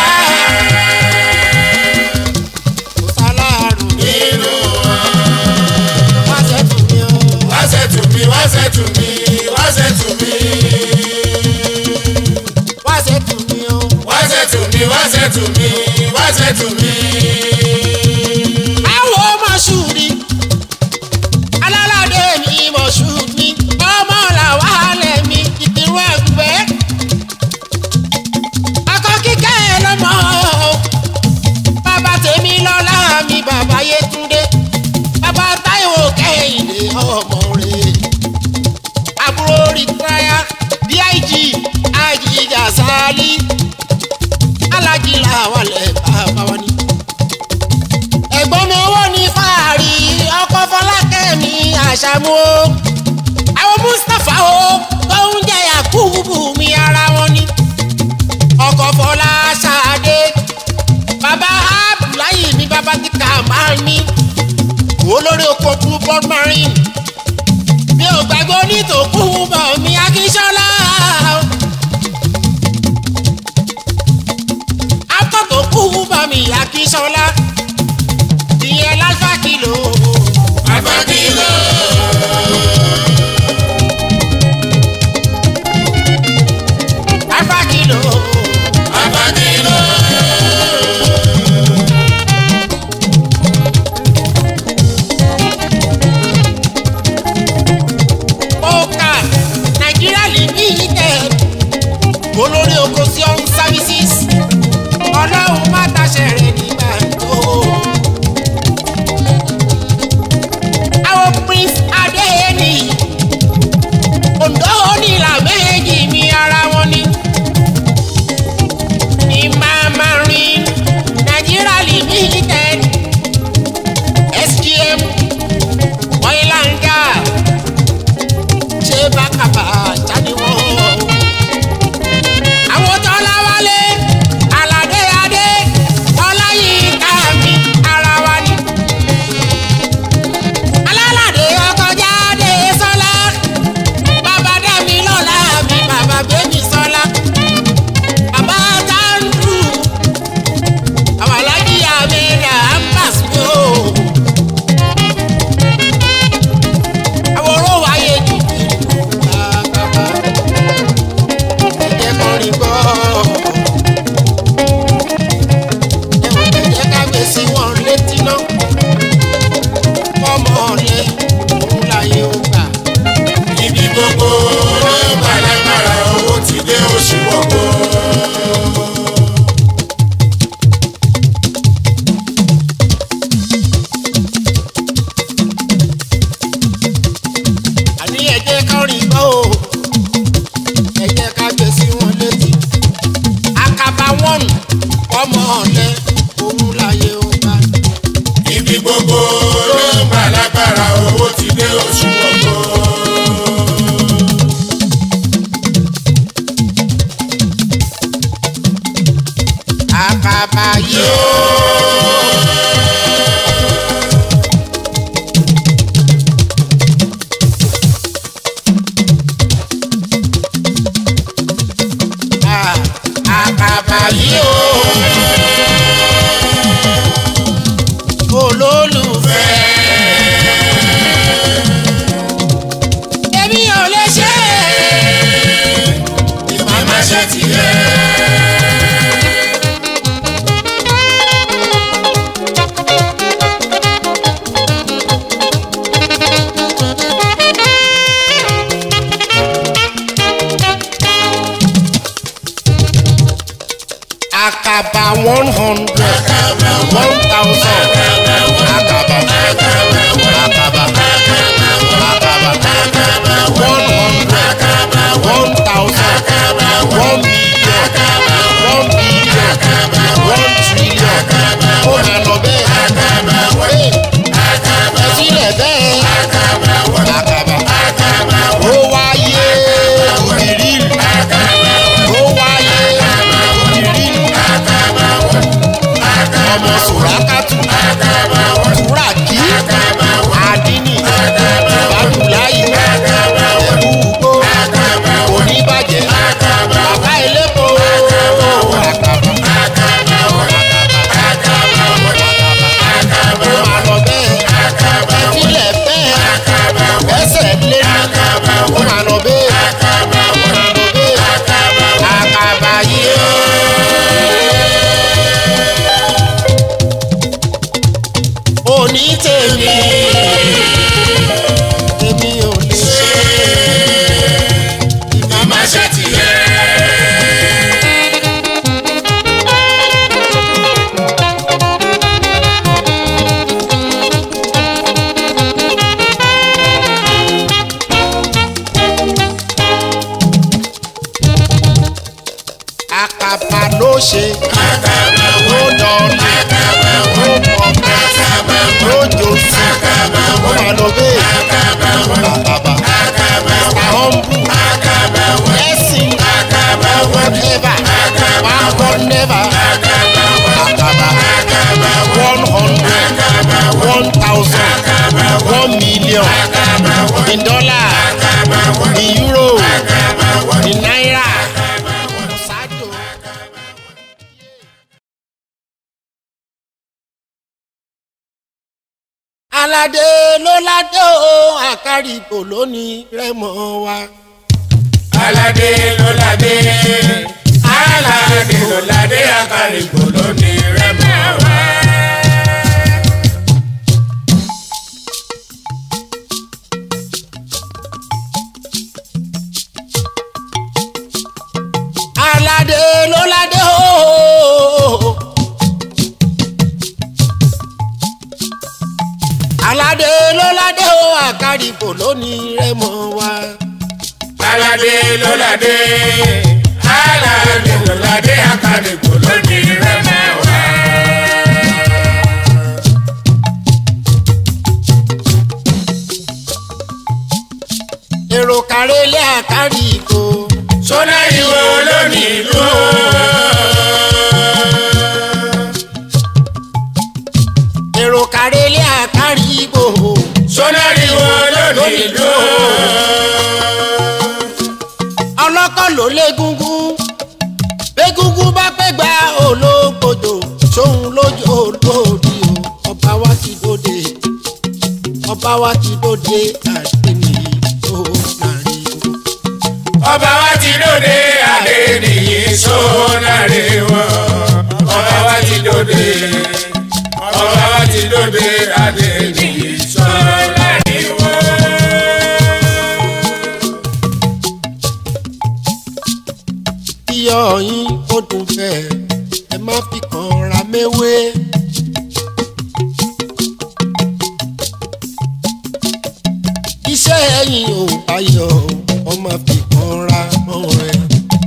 kò sálárù nínú wọn. wáṣẹ́ tù mí o. wáṣẹ́ tù mí wáṣẹ́ tù mí wáṣẹ́ tù mí. wáṣẹ́ tù mí o. wáṣẹ́ tù mí wáṣẹ́ tù mí wáṣẹ́ tù mí. Àwọn mọ̀ṣúrì alálàdé mi mọ̀ṣúrì ọmọ làwálẹ̀ mi ìdìrú ẹ̀gbẹ́. Akọ kíkẹ́ lọ́mọ bàbá tèmi lọ́lá mi bàbá Yétúndé bàbá Táíwò Kẹ́hìndé ọmọ rẹ̀. Àbúrò rìtáyà DIG Àjìjà Sálí Alájì làwálẹ̀ bàbá wa ni ẹ̀gbọ́n mi owó ní fàárì ọkọ̀ fọlákẹ́ mi àṣàmú o àwọn mustapha o tó ń jẹ yakubu mi ara wọn ni ọkọ̀ fọlá ṣáadé bàbá abdullahi mi bàbá ti kà máa ní olórí oko blue blood marine mi ò gbàgbọ́ nítòkú bọ̀ mi akíṣọ́lá akọ́tòkú bọ̀ mi akíṣọ́lá ìyẹn lálfà kìlò. Abakilo. lálfà kìlò. Abakilo. aláṣẹ rẹ̀ nígbà tó. àwọn prince adéyẹnì ondo onílà méjì mi ara wọn ni. ní mama rin nigeria limited sgm oil and gas ṣé bákàbà jáde wọ́n. àwọn tọ́lá wálé aládé adé ọláyínká mi ara wa ni. alálàdé ọkọ̀ jáde sọ́lá bàbá dẹ́mi lọ́la mi bàbá bẹ́mi sọ́lá bàbá táǹdù àwọn alájí àmẹ́rà ambas mi ò. àwọn oró wáyé jù bàbá ẹ̀jẹ̀ kọrin gbọ́. ẹ̀wọ̀n ẹ̀jẹ̀ ká gbé sí wọn létí náà ọmọ ọ̀lẹ́ òun láyé ó gbà. ibi gbogbo ló ń gbàlágbára owó ti dé oṣù gbogbo. àní ẹ̀jẹ̀ kọrin gbọ́ o ẹ̀jẹ̀ ká gbé sí wọn létí. àkàbà wọn ọmọ ọ̀lẹ́ òun láyé ó gbà. ibi gbogbo ló ń gbàlágbára owó ti dé oṣù gbogbo. àkàbà yóò. Ah, àkàbà yóò. olólùfẹ́. èmi ò lè ṣe é. màmá ṣe tiẹ̀. àkàbà one hundred one thousand àkàbà àkàbà àkàbà one hundred one thousand one million one billion one trillion ó máa lọ bẹ́ẹ̀ ẹ sílẹ̀ bẹ́ẹ̀ àkàbà ó wáyé ìrírí ó wáyé ìrírí ọmọ sùrákàtù túràkì àdínì bàdùláyì ẹ̀bú ugbó oníbàjẹ́ bàbá elépo àkàbà ó máa lọ bẹ́ẹ̀ ẹ̀fílẹ̀ bẹ́ẹ̀ ẹsẹ̀ lé ní ó máa lọ bẹ́ẹ̀ ó máa lọ bẹ́ẹ̀ àkàbà yìí ó. òní tèmi tèmi ò lè ṣe màmá ṣe tiẹ̀. àkàbà ló ṣe ló dọ̀nà ló pọ̀pẹ́ ló jòsì ó máa lọ bẹ́ẹ̀ àkàbà àhọ́nbù ẹ̀sìn whatever one god never àkàbà one hundred one thousand one million in dollar in euro in naira. Ṣáájú. aládé ló ládé o àkàrìbò lónìí rẹmọ wa. aládé ló ládé aládé ló ládé akárìgbò lónìí rẹmọ wá. aládé ló ládé o aládé ló ládé o àkàrìbò lónìí rẹmọ wa. aládé lọ́ládé aládé lọ́ládé akadégbò lónìí rẹ̀ mẹ́wàá. èrò kàrẹ́lẹ́ àkàrìbò. sọ́nà ìwọ lónìí ìlú. èrò kàrẹ́lẹ́ àkàrìbò. sọ́nà ìwọ lónìí ìlú. ọlọ́kọ̀ ló légúngún légúngún bá pẹ́ gba olóògbòdò sóhun lójú olóòdì o ọba wa ti dóde ọba wa ti dóde àdéhùn tó nàrí o. ọba wa ti dòde adé nìyí sọ́nà rẹ̀ wọ̀. ọba wa ti dòde ọba wa ti dòde adé nìyí sọ́nà rẹ̀ wọ̀. iyọ̀ yín ó dùn bẹ́ẹ̀ ẹ má fi kàn ra méwé. iṣẹ́ ẹ̀yìn ò bá yọ ọ má fi kàn ra mọ́ rẹ̀.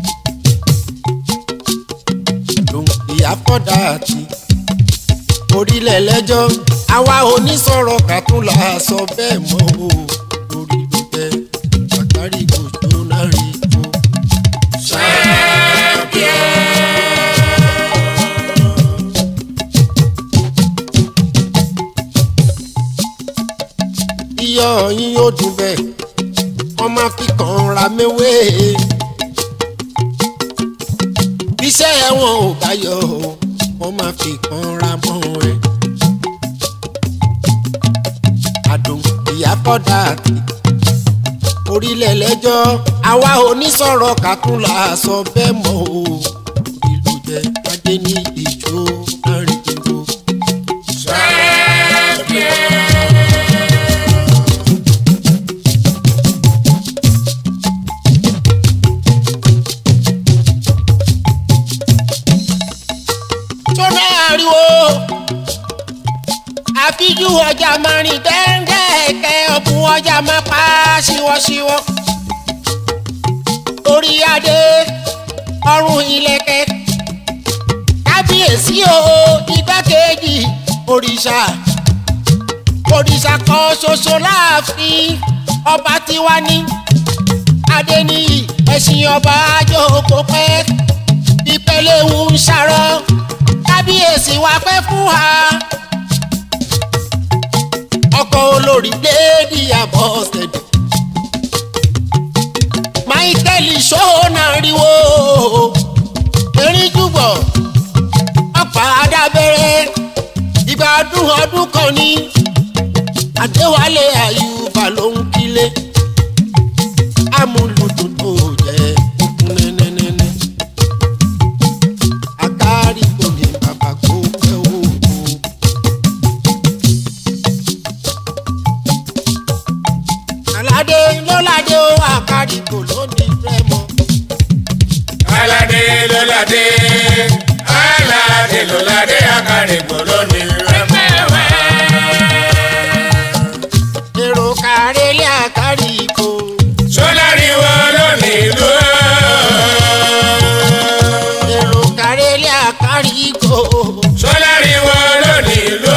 lòǹkì àfọ́dà àti orílẹ̀ lẹ́jọ́ àwa onísọ̀rọ̀ kàtúnlà sọ bẹ́ẹ̀ mọ́ o lórí ló jẹ́ àkárí gbòjó náà rí o. iyọ̀ yín yóò dùn bẹ́ẹ̀ wọ́n máa fi kàn ra méwé. iṣẹ́ ẹ̀wọ̀n ò bá yọ o wọ́n máa fi kàn ra mọ́ ẹ. àdùn ìyá kọ́dà àti orílẹ̀ lẹ́jọ́ àwa onísọ̀rọ̀ kàtúnlà sọ bẹ́ẹ̀ mọ́ o ìlú jẹ́ adé ní ìjó àrìndìbò. tó náà ariwo àfijú ọjà máa rìn dẹ́ndẹ́ẹ̀kẹ́ ọ̀bùn ọjà máa pa ṣíwọ́ṣíwọ́ orí adé ọrùn ìlẹ̀kẹ̀ kábíyèsí o igbákejì òrìṣà òrìṣà kan ṣoṣo láàfin ọba tiwa ní adéníyì ẹ̀sìn ọba àjòkó pẹ́ ìpẹ́lẹ̀ ń ṣàrọ̀ kábíyèsí wa pẹ́ fún wa ọkọ̀ olórí déèdì àbọ̀sẹ̀dẹ̀ máìkẹ́lì ṣóhónà ríwó erin júbọ̀ ọ̀pá adábẹ́rẹ́ ìgbà ọdún ọdún kan ní àdéwálé àyùbá ló ń kílé amúlùdùn tó jẹ́ òkun nẹ́nẹ́nẹ́nẹ́ àkárí kò ní bàbá kó pẹ́ òkú. aládé lọ́ládé ó àkárí kò lónìí rẹ́mọ. aládé lọ́ládé aládé lọ́ládé akadégbò lónìí rẹ̀ mẹ́wàá. èrò kàrẹ́lẹ́ àkárí kò. sọ́láriwo lónìí ìlú. èrò kàrẹ́lẹ́ àkárí kò. sọ́láriwo lónìí ìlú.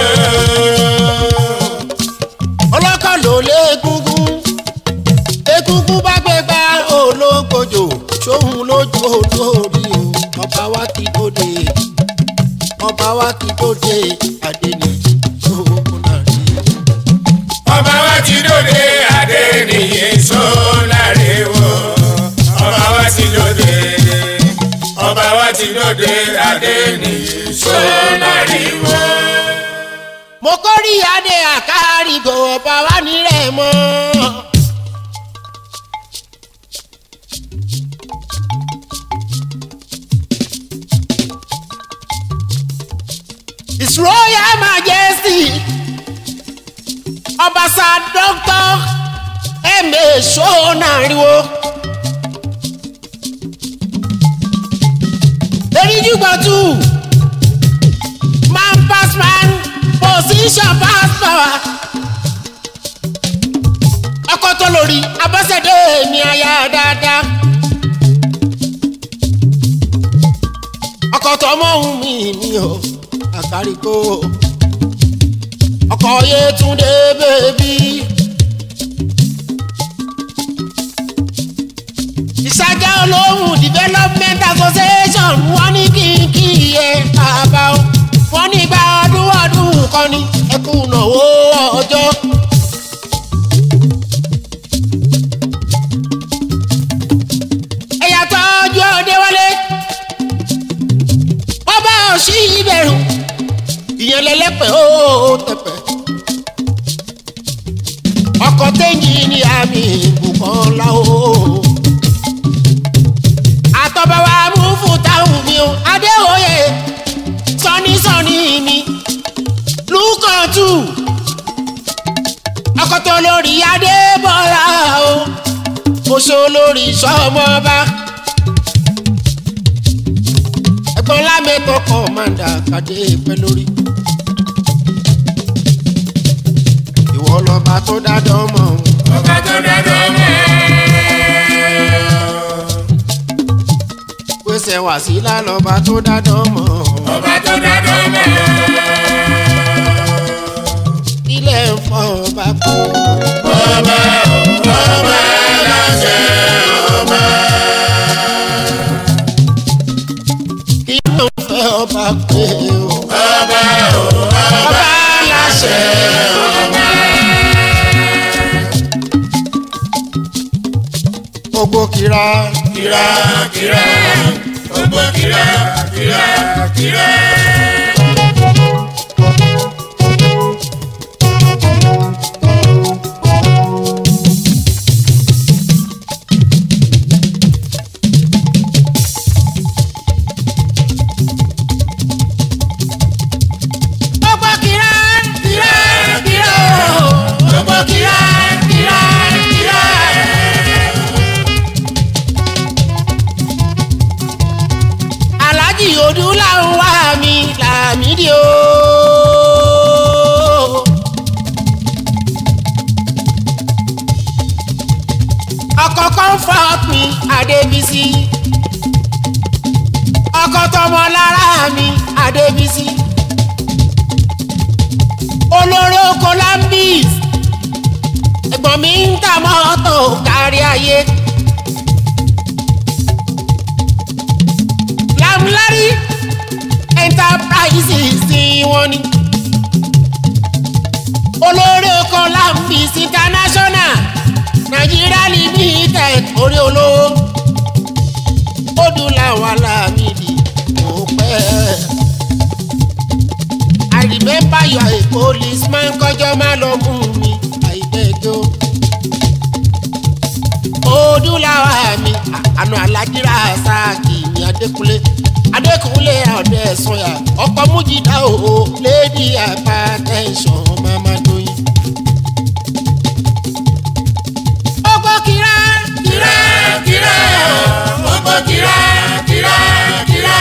ọlọ́kọ̀ ló lé egungun egungun bá gbé gba ológbòjò sóhun lójú olórí o ọba wa ti dóde ọba wa ti dóde adéníyì sóhun náà rí ọba wa ti dòde adé nìyí sọ́láriwo. ọba wa ti dòde ọba wa ti dòde adé nìyí sọ́láriwo. mo kórì adé àkárìgò ọba wa nílẹ̀ mọ́. His Royal Majesty ọbaṣà Dr. M.A. Ṣónàríwó. eríjúgbọ̀tù man pass man position pass power tó lórí abọ́sẹ̀dé mi aya dáadáa. ọkọ̀ tọmọ ohun mi mi ò àkàríkò ọkọ̀ Yétúndé bèbí. ìṣàjà olóhùn development association wọ́n ní kí n kí iye bàbá o wọ́n ní gba ọdún ọdún kan ní ẹkùn náwó ọjọ́. ẹ̀yà tọ́jú ọdẹ wọlé ọba òsì ìbẹ̀rù ìyẹn lẹ́lẹ́pẹ̀ ó tẹ̀pẹ̀ ọkọ̀ tẹ́yìn ní àmì ìbùkún láwọ́ àtọ́bọ̀ wa mú fún táwọn mi o adéwòye sọ́nísọ́ní mi lùkọ̀tù ọkọ̀ tó lórí adébọ́lá o oṣó lórí sọ́mọba ẹ̀gbọ́n lámẹ́tọ̀ kọ̀mándà kàdé pẹ́ lórí ìwọ lọ́ba tó dájọ́ mọ́ ọba tó dájọ́ mọ́. pèsè wàsílà lọ́ba tó dájọ́ mọ́ ọba tó dájọ́ mọ́. ilé ń fọ́ ọba kú. ọba ọba láṣẹ ọba. kí ló ń fẹ́ ọba pé o. ọba ọba láṣẹ ọba. gbogbo kira. kira kira gbogbo kira kira kira. gbogbo kira. kira kira o. gbogbo kira kira kira. alájì odúlá ń wá mi làmídìí o. ọkọ̀ comfort mi adébísí ọkọ̀ tọmọ lára mi adébísí olórí oko lambis ẹ̀gbọ́n mi ń ta mọ́tò kárí ayé. lamlari enterprises ni wọ́n ní. olórí oko lambis international nigeria limited orí olówó odúláwà lámìdí kò pẹ́. I remember you are a policeman kọjọ́ má lọ mú mi àìbẹ́jọ́. Odúláwà mi àna alájírà sáàkì mi Adékúnlé Adékúnlé ọ̀dẹ sọ̀yà ọkọ̀ mújìdá o lady hypertension mama doyin. Ọgbọ́ kira kira kira gbogbo kira kira kira.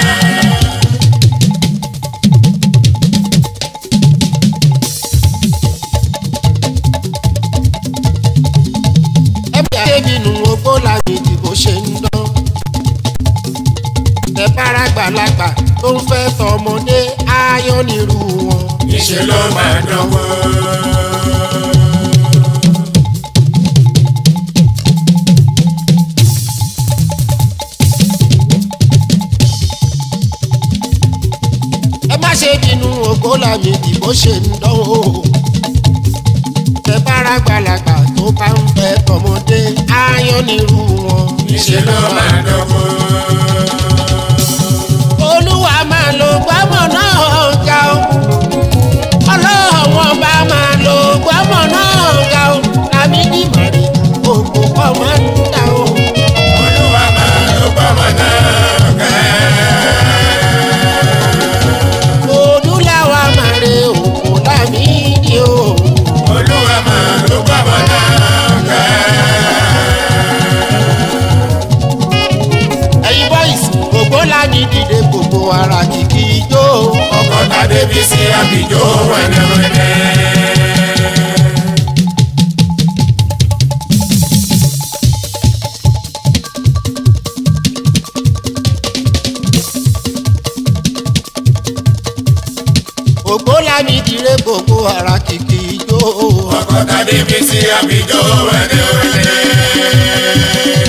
ẹbí àtẹ́bí nu ogbó làwọn ìdìbò ṣe ń dán. tẹ bára gbàlagbà tó ń fẹ́ tọmọdé ayọ́ nírú wọn. níṣẹ́ ló máa dánwó. ẹ má ṣe bínú ogbó làwọn ìdìbò ṣe ń dán o. tẹ bára gbàlagbà tó bá ń fẹ́ tọmọdé ayọ́ nírú wọn. níṣẹ́ ló máa dánwó. olúwa máa lo gbọ́mọ̀ náà ga o. ọlọ́wọ́n bá máa lo gbọ́mọ̀ náà ga o. làmì ní màrí òkú kọ́ máa ń dà o. olúwa máa ló gbọ́mọ náà ká. Odúláwà máa re òkú lámì ní o. olúwa máa ló gbọ́mọ náà ká. ẹ̀yin boys gbogbo lámì dìde gbogbo ara kìkì ijó. ọkọ̀ tàdé bí sí àbíjó wẹ̀lẹ̀wẹ̀lẹ̀. ògbó lámì dire gbogbo ara kìkì ijó. ọkọ̀ tàbí bí sí àbíjọ́ wẹ́lẹ́wẹ́lẹ́.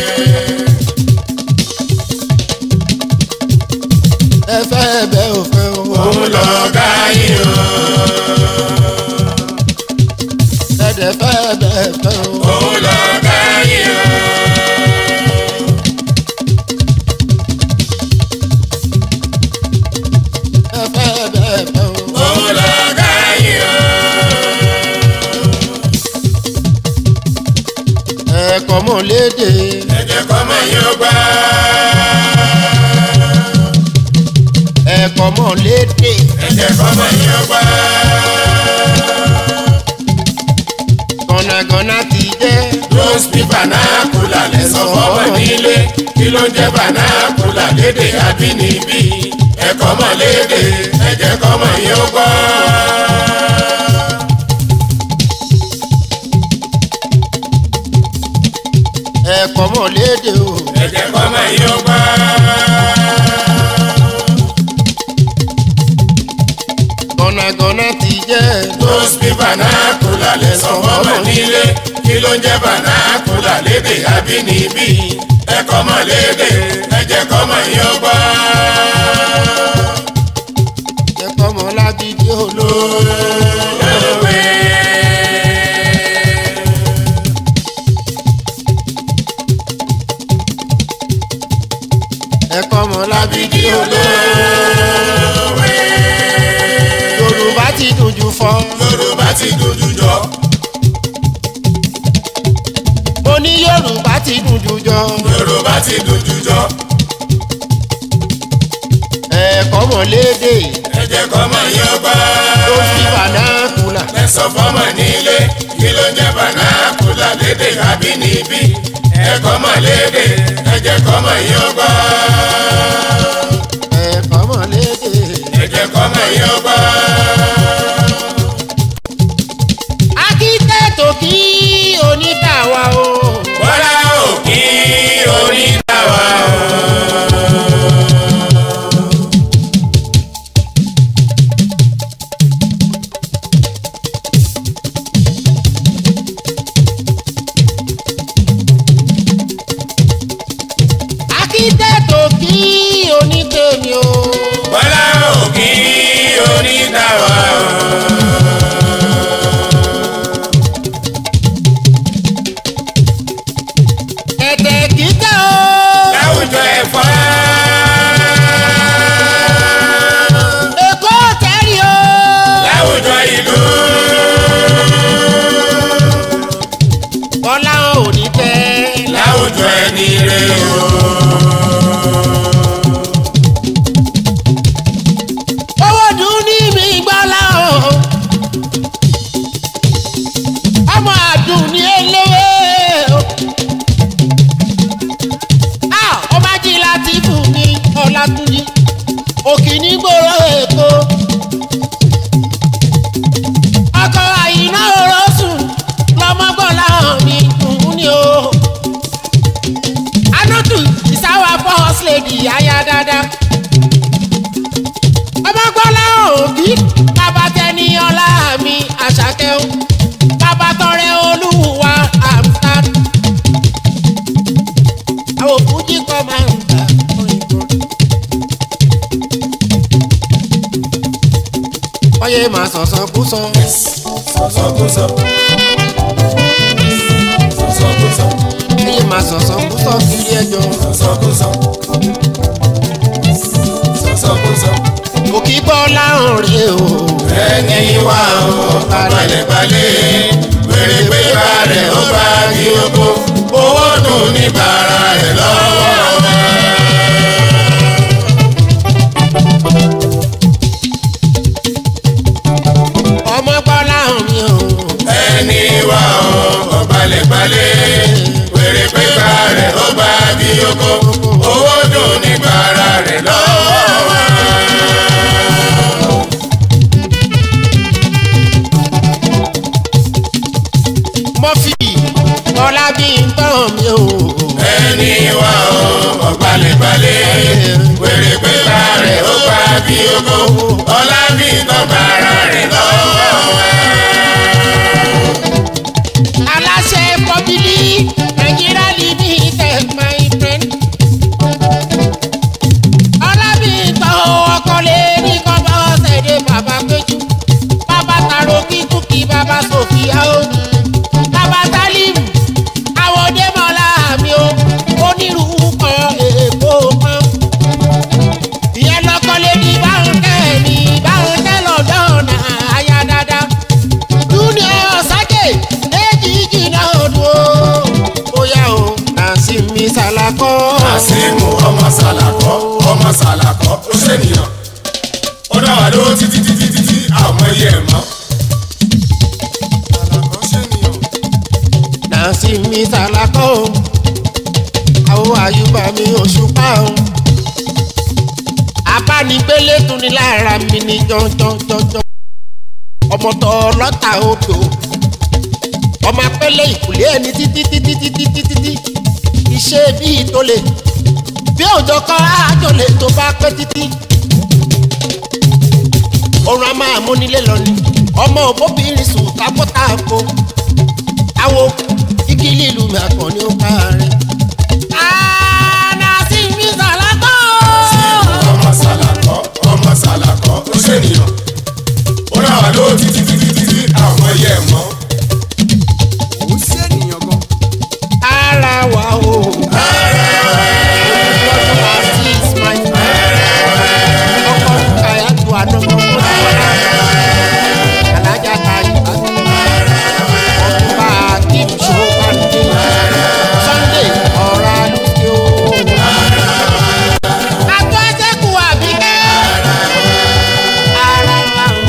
ẹ fẹ́ bẹ́ ò fẹ́ o. òun lọ gáyé o. ẹ̀dẹ̀ fẹ́ bẹ́ fẹ́ o. òun lọ gáyé o. ẹ fẹ́ bẹ́ fẹ́ o. òun lọ gáyé o. ẹ̀kọ́ mọ̀ léde. ẹ̀jẹ̀ kọ́ mọ̀ yóò gbá. ẹ̀kọ́ mọ̀ léde. ẹ̀jẹ̀ kọ́ mọ̀ yóò gbá. gọ̀nàgọ̀nà ti jẹ́. rose bí banakula lẹ sọ fọmọ nílé kí ló ń jẹ banakula lédè abínibí ẹ̀kọ́ mọ̀ lédè ẹ̀jẹ̀ kọ́ mọ̀ yóò gbá. ẹ̀kọ́ mọ̀ léde o. ẹ̀jẹ̀ kọ́ mọ̀ yóò gbá. gọ̀nàgọ̀nà ti jẹ́. rose bí banakula lẹ sọ fọmọ nílé kí ló ń jẹ banakula lédè abínibí ẹ̀kọ́ mọ̀ lédè ẹ̀jẹ̀ kọ́ mọ̀ yóò gbá. ẹ̀kọ́ mọ̀ lábídí olóò. lóòwe. ẹ̀kọ́ mọ̀ lábídí olóò. lóòwe. yorùbá ti dùn jù fọ́. yorùbá ti dojú jọ mo ní yorùbá ti dùn jù jọ. yorùbá ti dojú jọ ẹ̀kọ́ mọ̀ léde. ẹ̀jẹ̀ kọ́ mọ̀ yóò gbá. tó fi bànákùlà. lẹ́sọ̀ fọ́mọ nílé kí ló ń jẹ́ bànákùlà lédè àbínibí ẹ̀kọ́ mọ̀ lédè ẹ̀jẹ̀ kọ́ mọ̀ yóò gbá. ẹ̀kọ́ mọ̀ léde. ẹ̀jẹ̀ kọ́ mọ̀ yóò gbá. akíntẹ́tò kí onítàwa o. bọ́lá òkì onídàwà o. akíntẹ́tò kí onítèmi o. bọ́lá òkì onídàwà o. ẹ̀tẹ̀ kíkẹ́ o. láwùjọ ẹ̀fọ́. èkó tẹ́rì o. láwùjọ ìlú. bọ́lá ò ní tẹ́. láwùjọ ẹni rẹ o. owó dùn ní mi gbọ́lá o. ọmọ àdùn ní eléwé o. a ọba jí láti fún mi ọlátúnjí òkì ní gbòòrò èkó. ọkọ àyìnà òró sùn lọmọgbọ́lá mi dùn ní o. anọ́tù ìsáwà bọ́ọ̀sì lèdì àyà dáadáa ọmọgbọ́lá òbí bàbá tẹni ọlá mi àṣàkẹ́ o bàbá tọrẹ olúwa àmúta àwọn òfújì kan máa ń ta òyìnbó. ọyẹ máa sọ̀sọ̀ kú sọ sọ̀sọ̀kúsọ. sọ̀sọ̀kúsọ. ọyẹ máa sọ̀sọ̀ kú sọ kiri ẹjọ́ sọ̀sọ̀kúsọ. sọ̀sọ̀kúsọ. òkì bọ́ láhùn rè o. ẹni wà ó balẹ̀balẹ̀ wèrè pé bá rẹ̀ ó bá kí oko owó dùn ní bàrà rẹ̀ lọ́wọ́. ọmọ gbọ́ láhùn mi o. ẹni wà ó balẹ̀balẹ̀ wèrè pé bá rẹ̀ ó bá kí oko owó dùn ní bàrà rẹ̀ lọ́wọ́. mọ́fì ọlá bí n tán mi o. ẹni wà ó balẹ̀balẹ̀ wèrè pé bá rẹ̀ ó bá bí ogo ọlá bí tọ́gbà ara rẹ̀ lọ́wọ́ ẹ̀. aláṣẹ pọ́bílì nàìjíríà líbi tẹ̀ my friend. ọlábìtàn ọkọlẹ̀ ní kọ́bọ̀ ṣẹ̀dẹ̀ bàbá péjú. bàbá tàró kíkúkí bàbá sòfìà o. bàbá tálímù àwọn òdèmọ̀lá mi o. onírúurú kan èèpo kan. ìyẹn lọkọlẹ̀ ní báńkẹ́ ní báńkẹ́ lọ́dọ̀ náà àyà dáadáa junior sake èjì jìnnà odò bóyá o nàásì mi sàlàkọ́. àsìmù ọmọ sàlàkọ́ ọmọ sàlàkọ́ ó ṣènìyàn ó dá wà lówó títí títí títí àwọn iye ẹ̀ mọ́. sàlàkọ́ ṣènìyàn. nàásì mi sàlàkọ́ o àwọn àyùbá mi òṣùpá o abánigbélé tún ní lára mi ní jọjọjọjọ ọmọ tó lọ́tà odò ọmọ apẹ́lẹ́ ìkùlé ẹni títí títí títí títí títí iṣẹ́ bíi tó lè bí òjò kọ́ àjọlè tó bá pẹ́ títí oorun a máa múnilé lọ ni ọmọ òbóbìnrin sùn tábọ́tàbó táwo igi lílu mi àkàn ní ó ká rẹ̀. ànàsí mi sàlákọ́. ọmọ sàlàkọ́ ọmọ sàlàkọ́ ó ṣènìyàn ó dá wà lówó títí títí títí àwọn iye ẹ̀ mọ́. ó ṣènìyàn gan. ara wa o. ọkọ̀ kàyà tó àdánwò alájà ta ìbá ọkùnrin akim ṣòwòpàdé sunday ọ̀rá lókè o. àtọ́ ẹsẹ̀kù àbíkẹ́ ara wa o.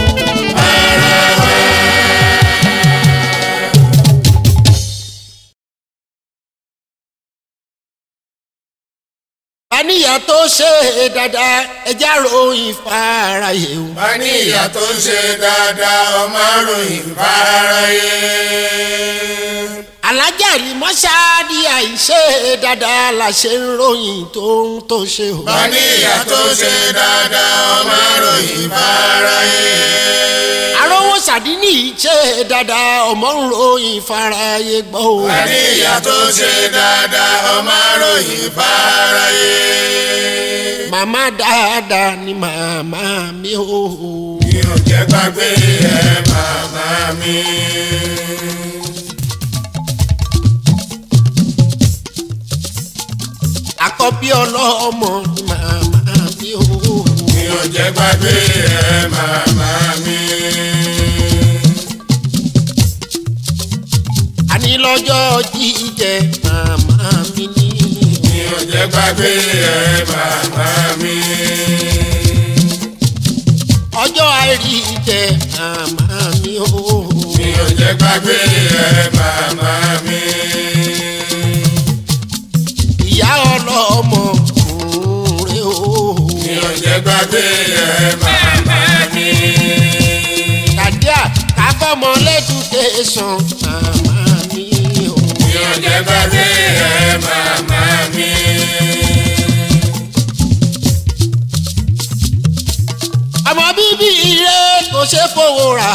àníyàn tó ṣe dáadáa ẹja ròyìn fàráyé o. bá ní ìyá tó ń ṣe dáadáa ọmọ àròyìn fáráyé. alájàrí mọ́ṣáàdì àìṣe dáadáa la ṣe ń ròyìn tó ń tó ṣe o. bá ní ìyá tó ń ṣe dáadáa ọmọ àròyìn fáráyé. arówó sàdínì ṣe dáadáa ọmọ ń ròyìn fàráyé gbọ́ o. bá ní ìyá tó ń ṣe dáadáa ọmọ àròyìn fáráyé. màmá dáadáa ni màmá mi o. mi ò jẹ́ gbàgbé ẹ màmá mi. àkọ́bí ọlọ́mọ ni màmá mi o. mi ò jẹ́ gbàgbé ẹ màmá mi. àní lọ́jọ́ jíjẹ màmá mi ni. mi ò jẹ́ gbàgbé ẹ màmá mi. ọjọ́ àìrí jẹ màmá mi o. mi ò jẹ́ gbàgbé ẹ màmá mi. ìyá ọlọ́mọ kùnrin o. mi ò jẹ́ gbàgbé ẹ màmá mi. Kàdíà káfọ́mọ lẹ́dùkéṣọ̀n màmá mi o. mi ò jẹ́ gbàgbé ẹ màmá mi. ọmọ bíbí ire kò ṣe fowó rà.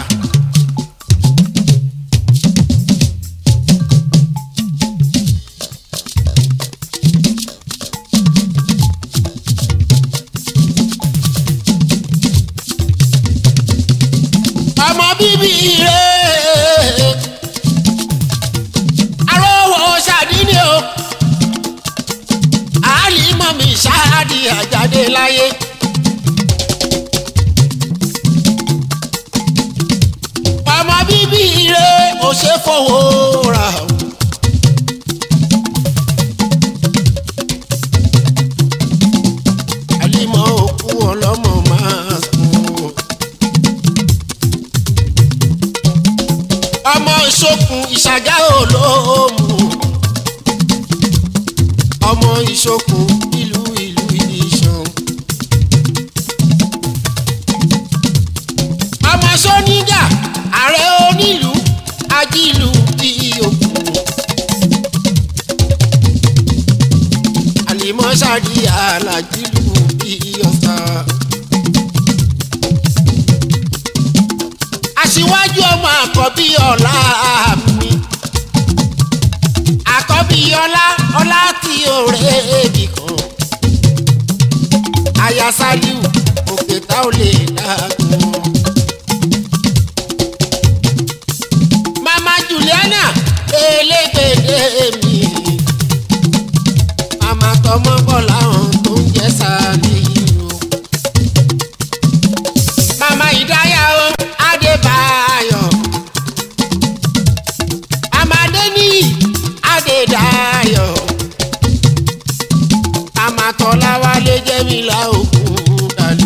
ọmọ bíbí ire arówó ṣàdínì o àálìmọ̀ mi ṣáàdì àjáde láyé. ọmọ bíbí ire ò ṣe fowó rà o. àlìmọ̀ òkú ọlọ́mọ máa sùn. ọmọ ìṣokùn ìṣàgá olóòmù ọmọ ìṣokùn ìlú ìlú ìṣàn. ọmọ sóníjà ààrẹ onílùú ajílù bí òkú. àlìmọ́ sàdí alájílù bí ọ̀sà. aṣíwájú ọmọ àkọ́bí ọ̀la mi àkọ́bí ọlá ọlá tí òré èbì kan aya saliu òkè tá ò lè dàgbọ́n. mama juliana elégbèdé mi mama tọmọ bọ láwọn tó ń jẹ saliu mama ìdáyà o adébáyọ̀ amadeni adédáyọ̀ amatọ́láwálé jẹ́mílá òkun dàlú.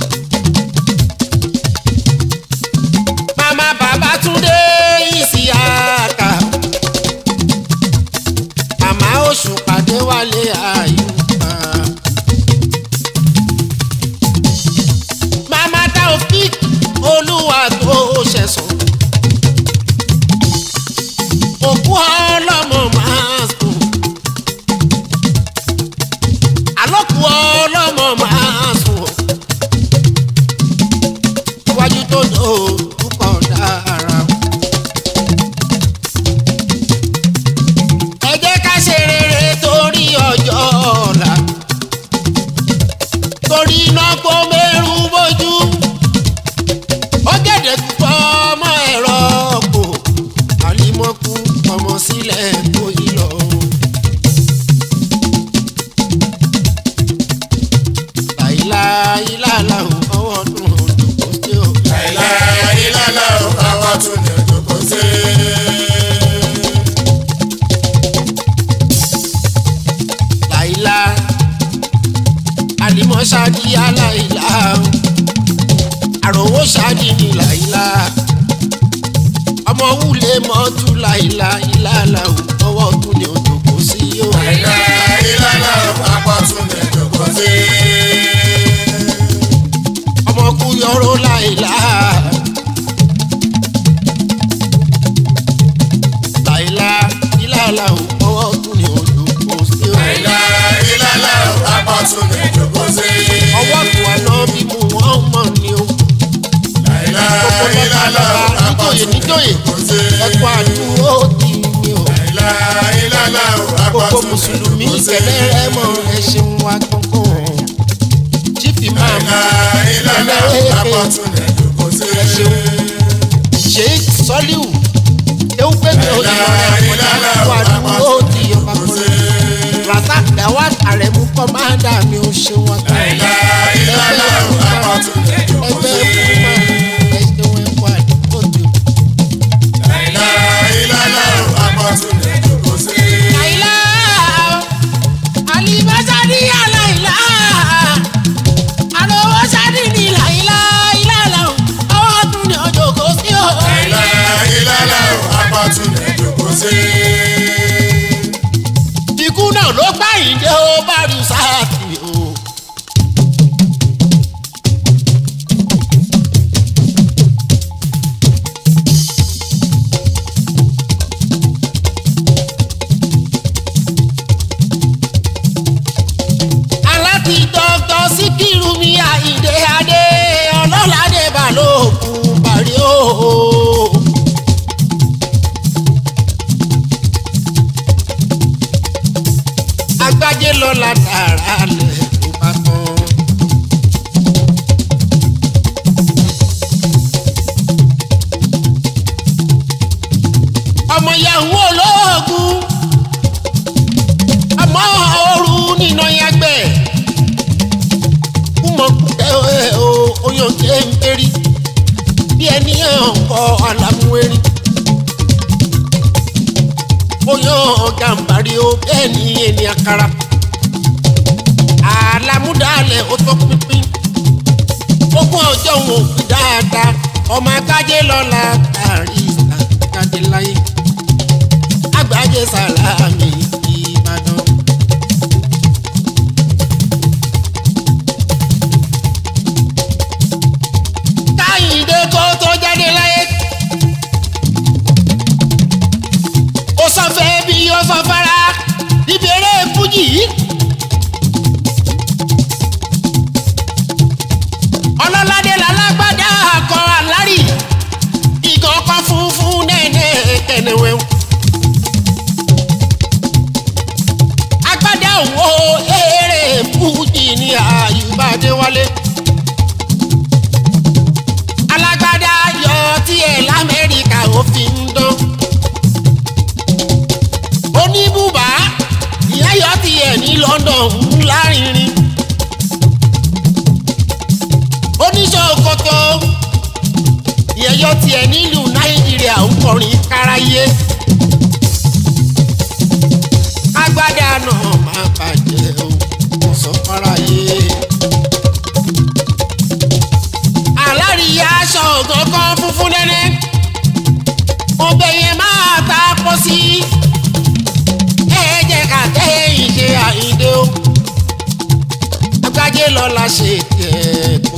mama babatunde isiaka mama oṣù pàdé wálé àyùbá. mama taofik olúwa tó ṣẹ̀sán. òkú ọlọ́mọ máa sùn. àlọ́kù ọlọ́mọ máa sùn. iwájú tó dò púpọ̀ dára. ẹ jẹ́ ká ṣe rere torí ọjọ́ ọ̀la. torí iná kó mẹ́rù bójú. ó gẹ̀dẹ̀ púpọ̀ ọmọ ẹ̀rọ kò. àlìmọ́kù ọmọ sílẹ̀ tó yí lọ. láìláìláìlá ọwọ́ dùn òdòdó sí o. láìláìláìlá ò káwá tún lè jókòó sí. láìlá àlìmọ́ ṣáàdì aláìlá àròwó ṣáàdì ní láìlá ọmọ wúlé mọ́tú láìlá ìlàlá ọwọ́ tún ní òdòdó sí o. láìláìláìlá ò káwá tún lè jókòó sí. ọmọ kú yọrọ láìlá. láìlá ìlàlá ọwọ́ tún ní òdòdó sí o. láìláìláìlá ò káwá tún lè jókòó sí. ọwọ́ tó wà náà bí mu wọ́n mọ̀ ni o. láìláìláìlá ò káwá níjòyè tún lè níjòyè jókòó sí. ẹ̀kọ́ àdúró ti mi o. láìláìláìlá ò káwá gbogbo tún lè mùsùlùmí jókòó sí. kẹlẹ́ rẹ mọ ẹ ṣeun wa kankan. chief imam láìláìláìlá ò káwá tún lè jókòó sí. ẹ ṣeun. sheikh soliu ewu pé mi ò lè lọ rẹ àkọjá ẹ̀kọ́ àdúró ti ọba kọlẹ. razak dawad aremu kọ́mándà mi ò ṣeun wa kankan. láìláìláìlá ò káwá tún lè jókòó ẹgbẹ́ sí. fún ẹ ṣeun ẹ̀kọ́ àdúró ti o. láìláìláìlá ò káwá tún lè jókòó sí. Laila, alibasadi ya Laila, alowo sadi ni Laila, ilala, ọwọ́ tún ni ọjọ́ kò sí o. láìláìláìlá ò káwá tún lè jókòó sí. Ikú náà ló gbá ìdè ó bá rí sáàtì o. aláti dọ́kítọ̀ síkírù mi àyíndé adé ọlọ́ládé balógun parí o. agbájé lọ́la tààrà lẹ̀ tó bá tán. ọmọ yahoo olóògùn ọmọ ooru nínú yàgbẹ́ kúmọ̀kútẹ́ o oyún kéńkérí bí ẹni ọkọ̀ alámúwérí oyún gàmbàrí o bẹ́ẹ̀ ni ẹni àkàrà àlámúdàlẹ̀ ó tó pínpín ogún ọjọ́ wọn ò fi dáadáa ọmọ akájé lọ́la tàrí àkájé láyé àgbájé sàlámì ìbàdàn. káyìndé kó tó jáde láyé. ó sọ fẹ́ bí ó sọ fara níbi eré fújì yìí. ọlọ́ládé lálágbádá akọ alárì ṣọjọ́ tiẹ̀ nílùú nàìjíríà ń kọrin káráyé. agbádá náà máa bàjẹ́ o kò sọ fáráyé. aláríyá aṣọ ọ̀gángan funfun nẹ́nẹ́ ọbẹ̀ yẹn máa ta pọ̀ sí ẹ jẹ́ ká kẹ́yìn ṣe àyíndé o agbájé lọ́la ṣe tiẹ̀ kò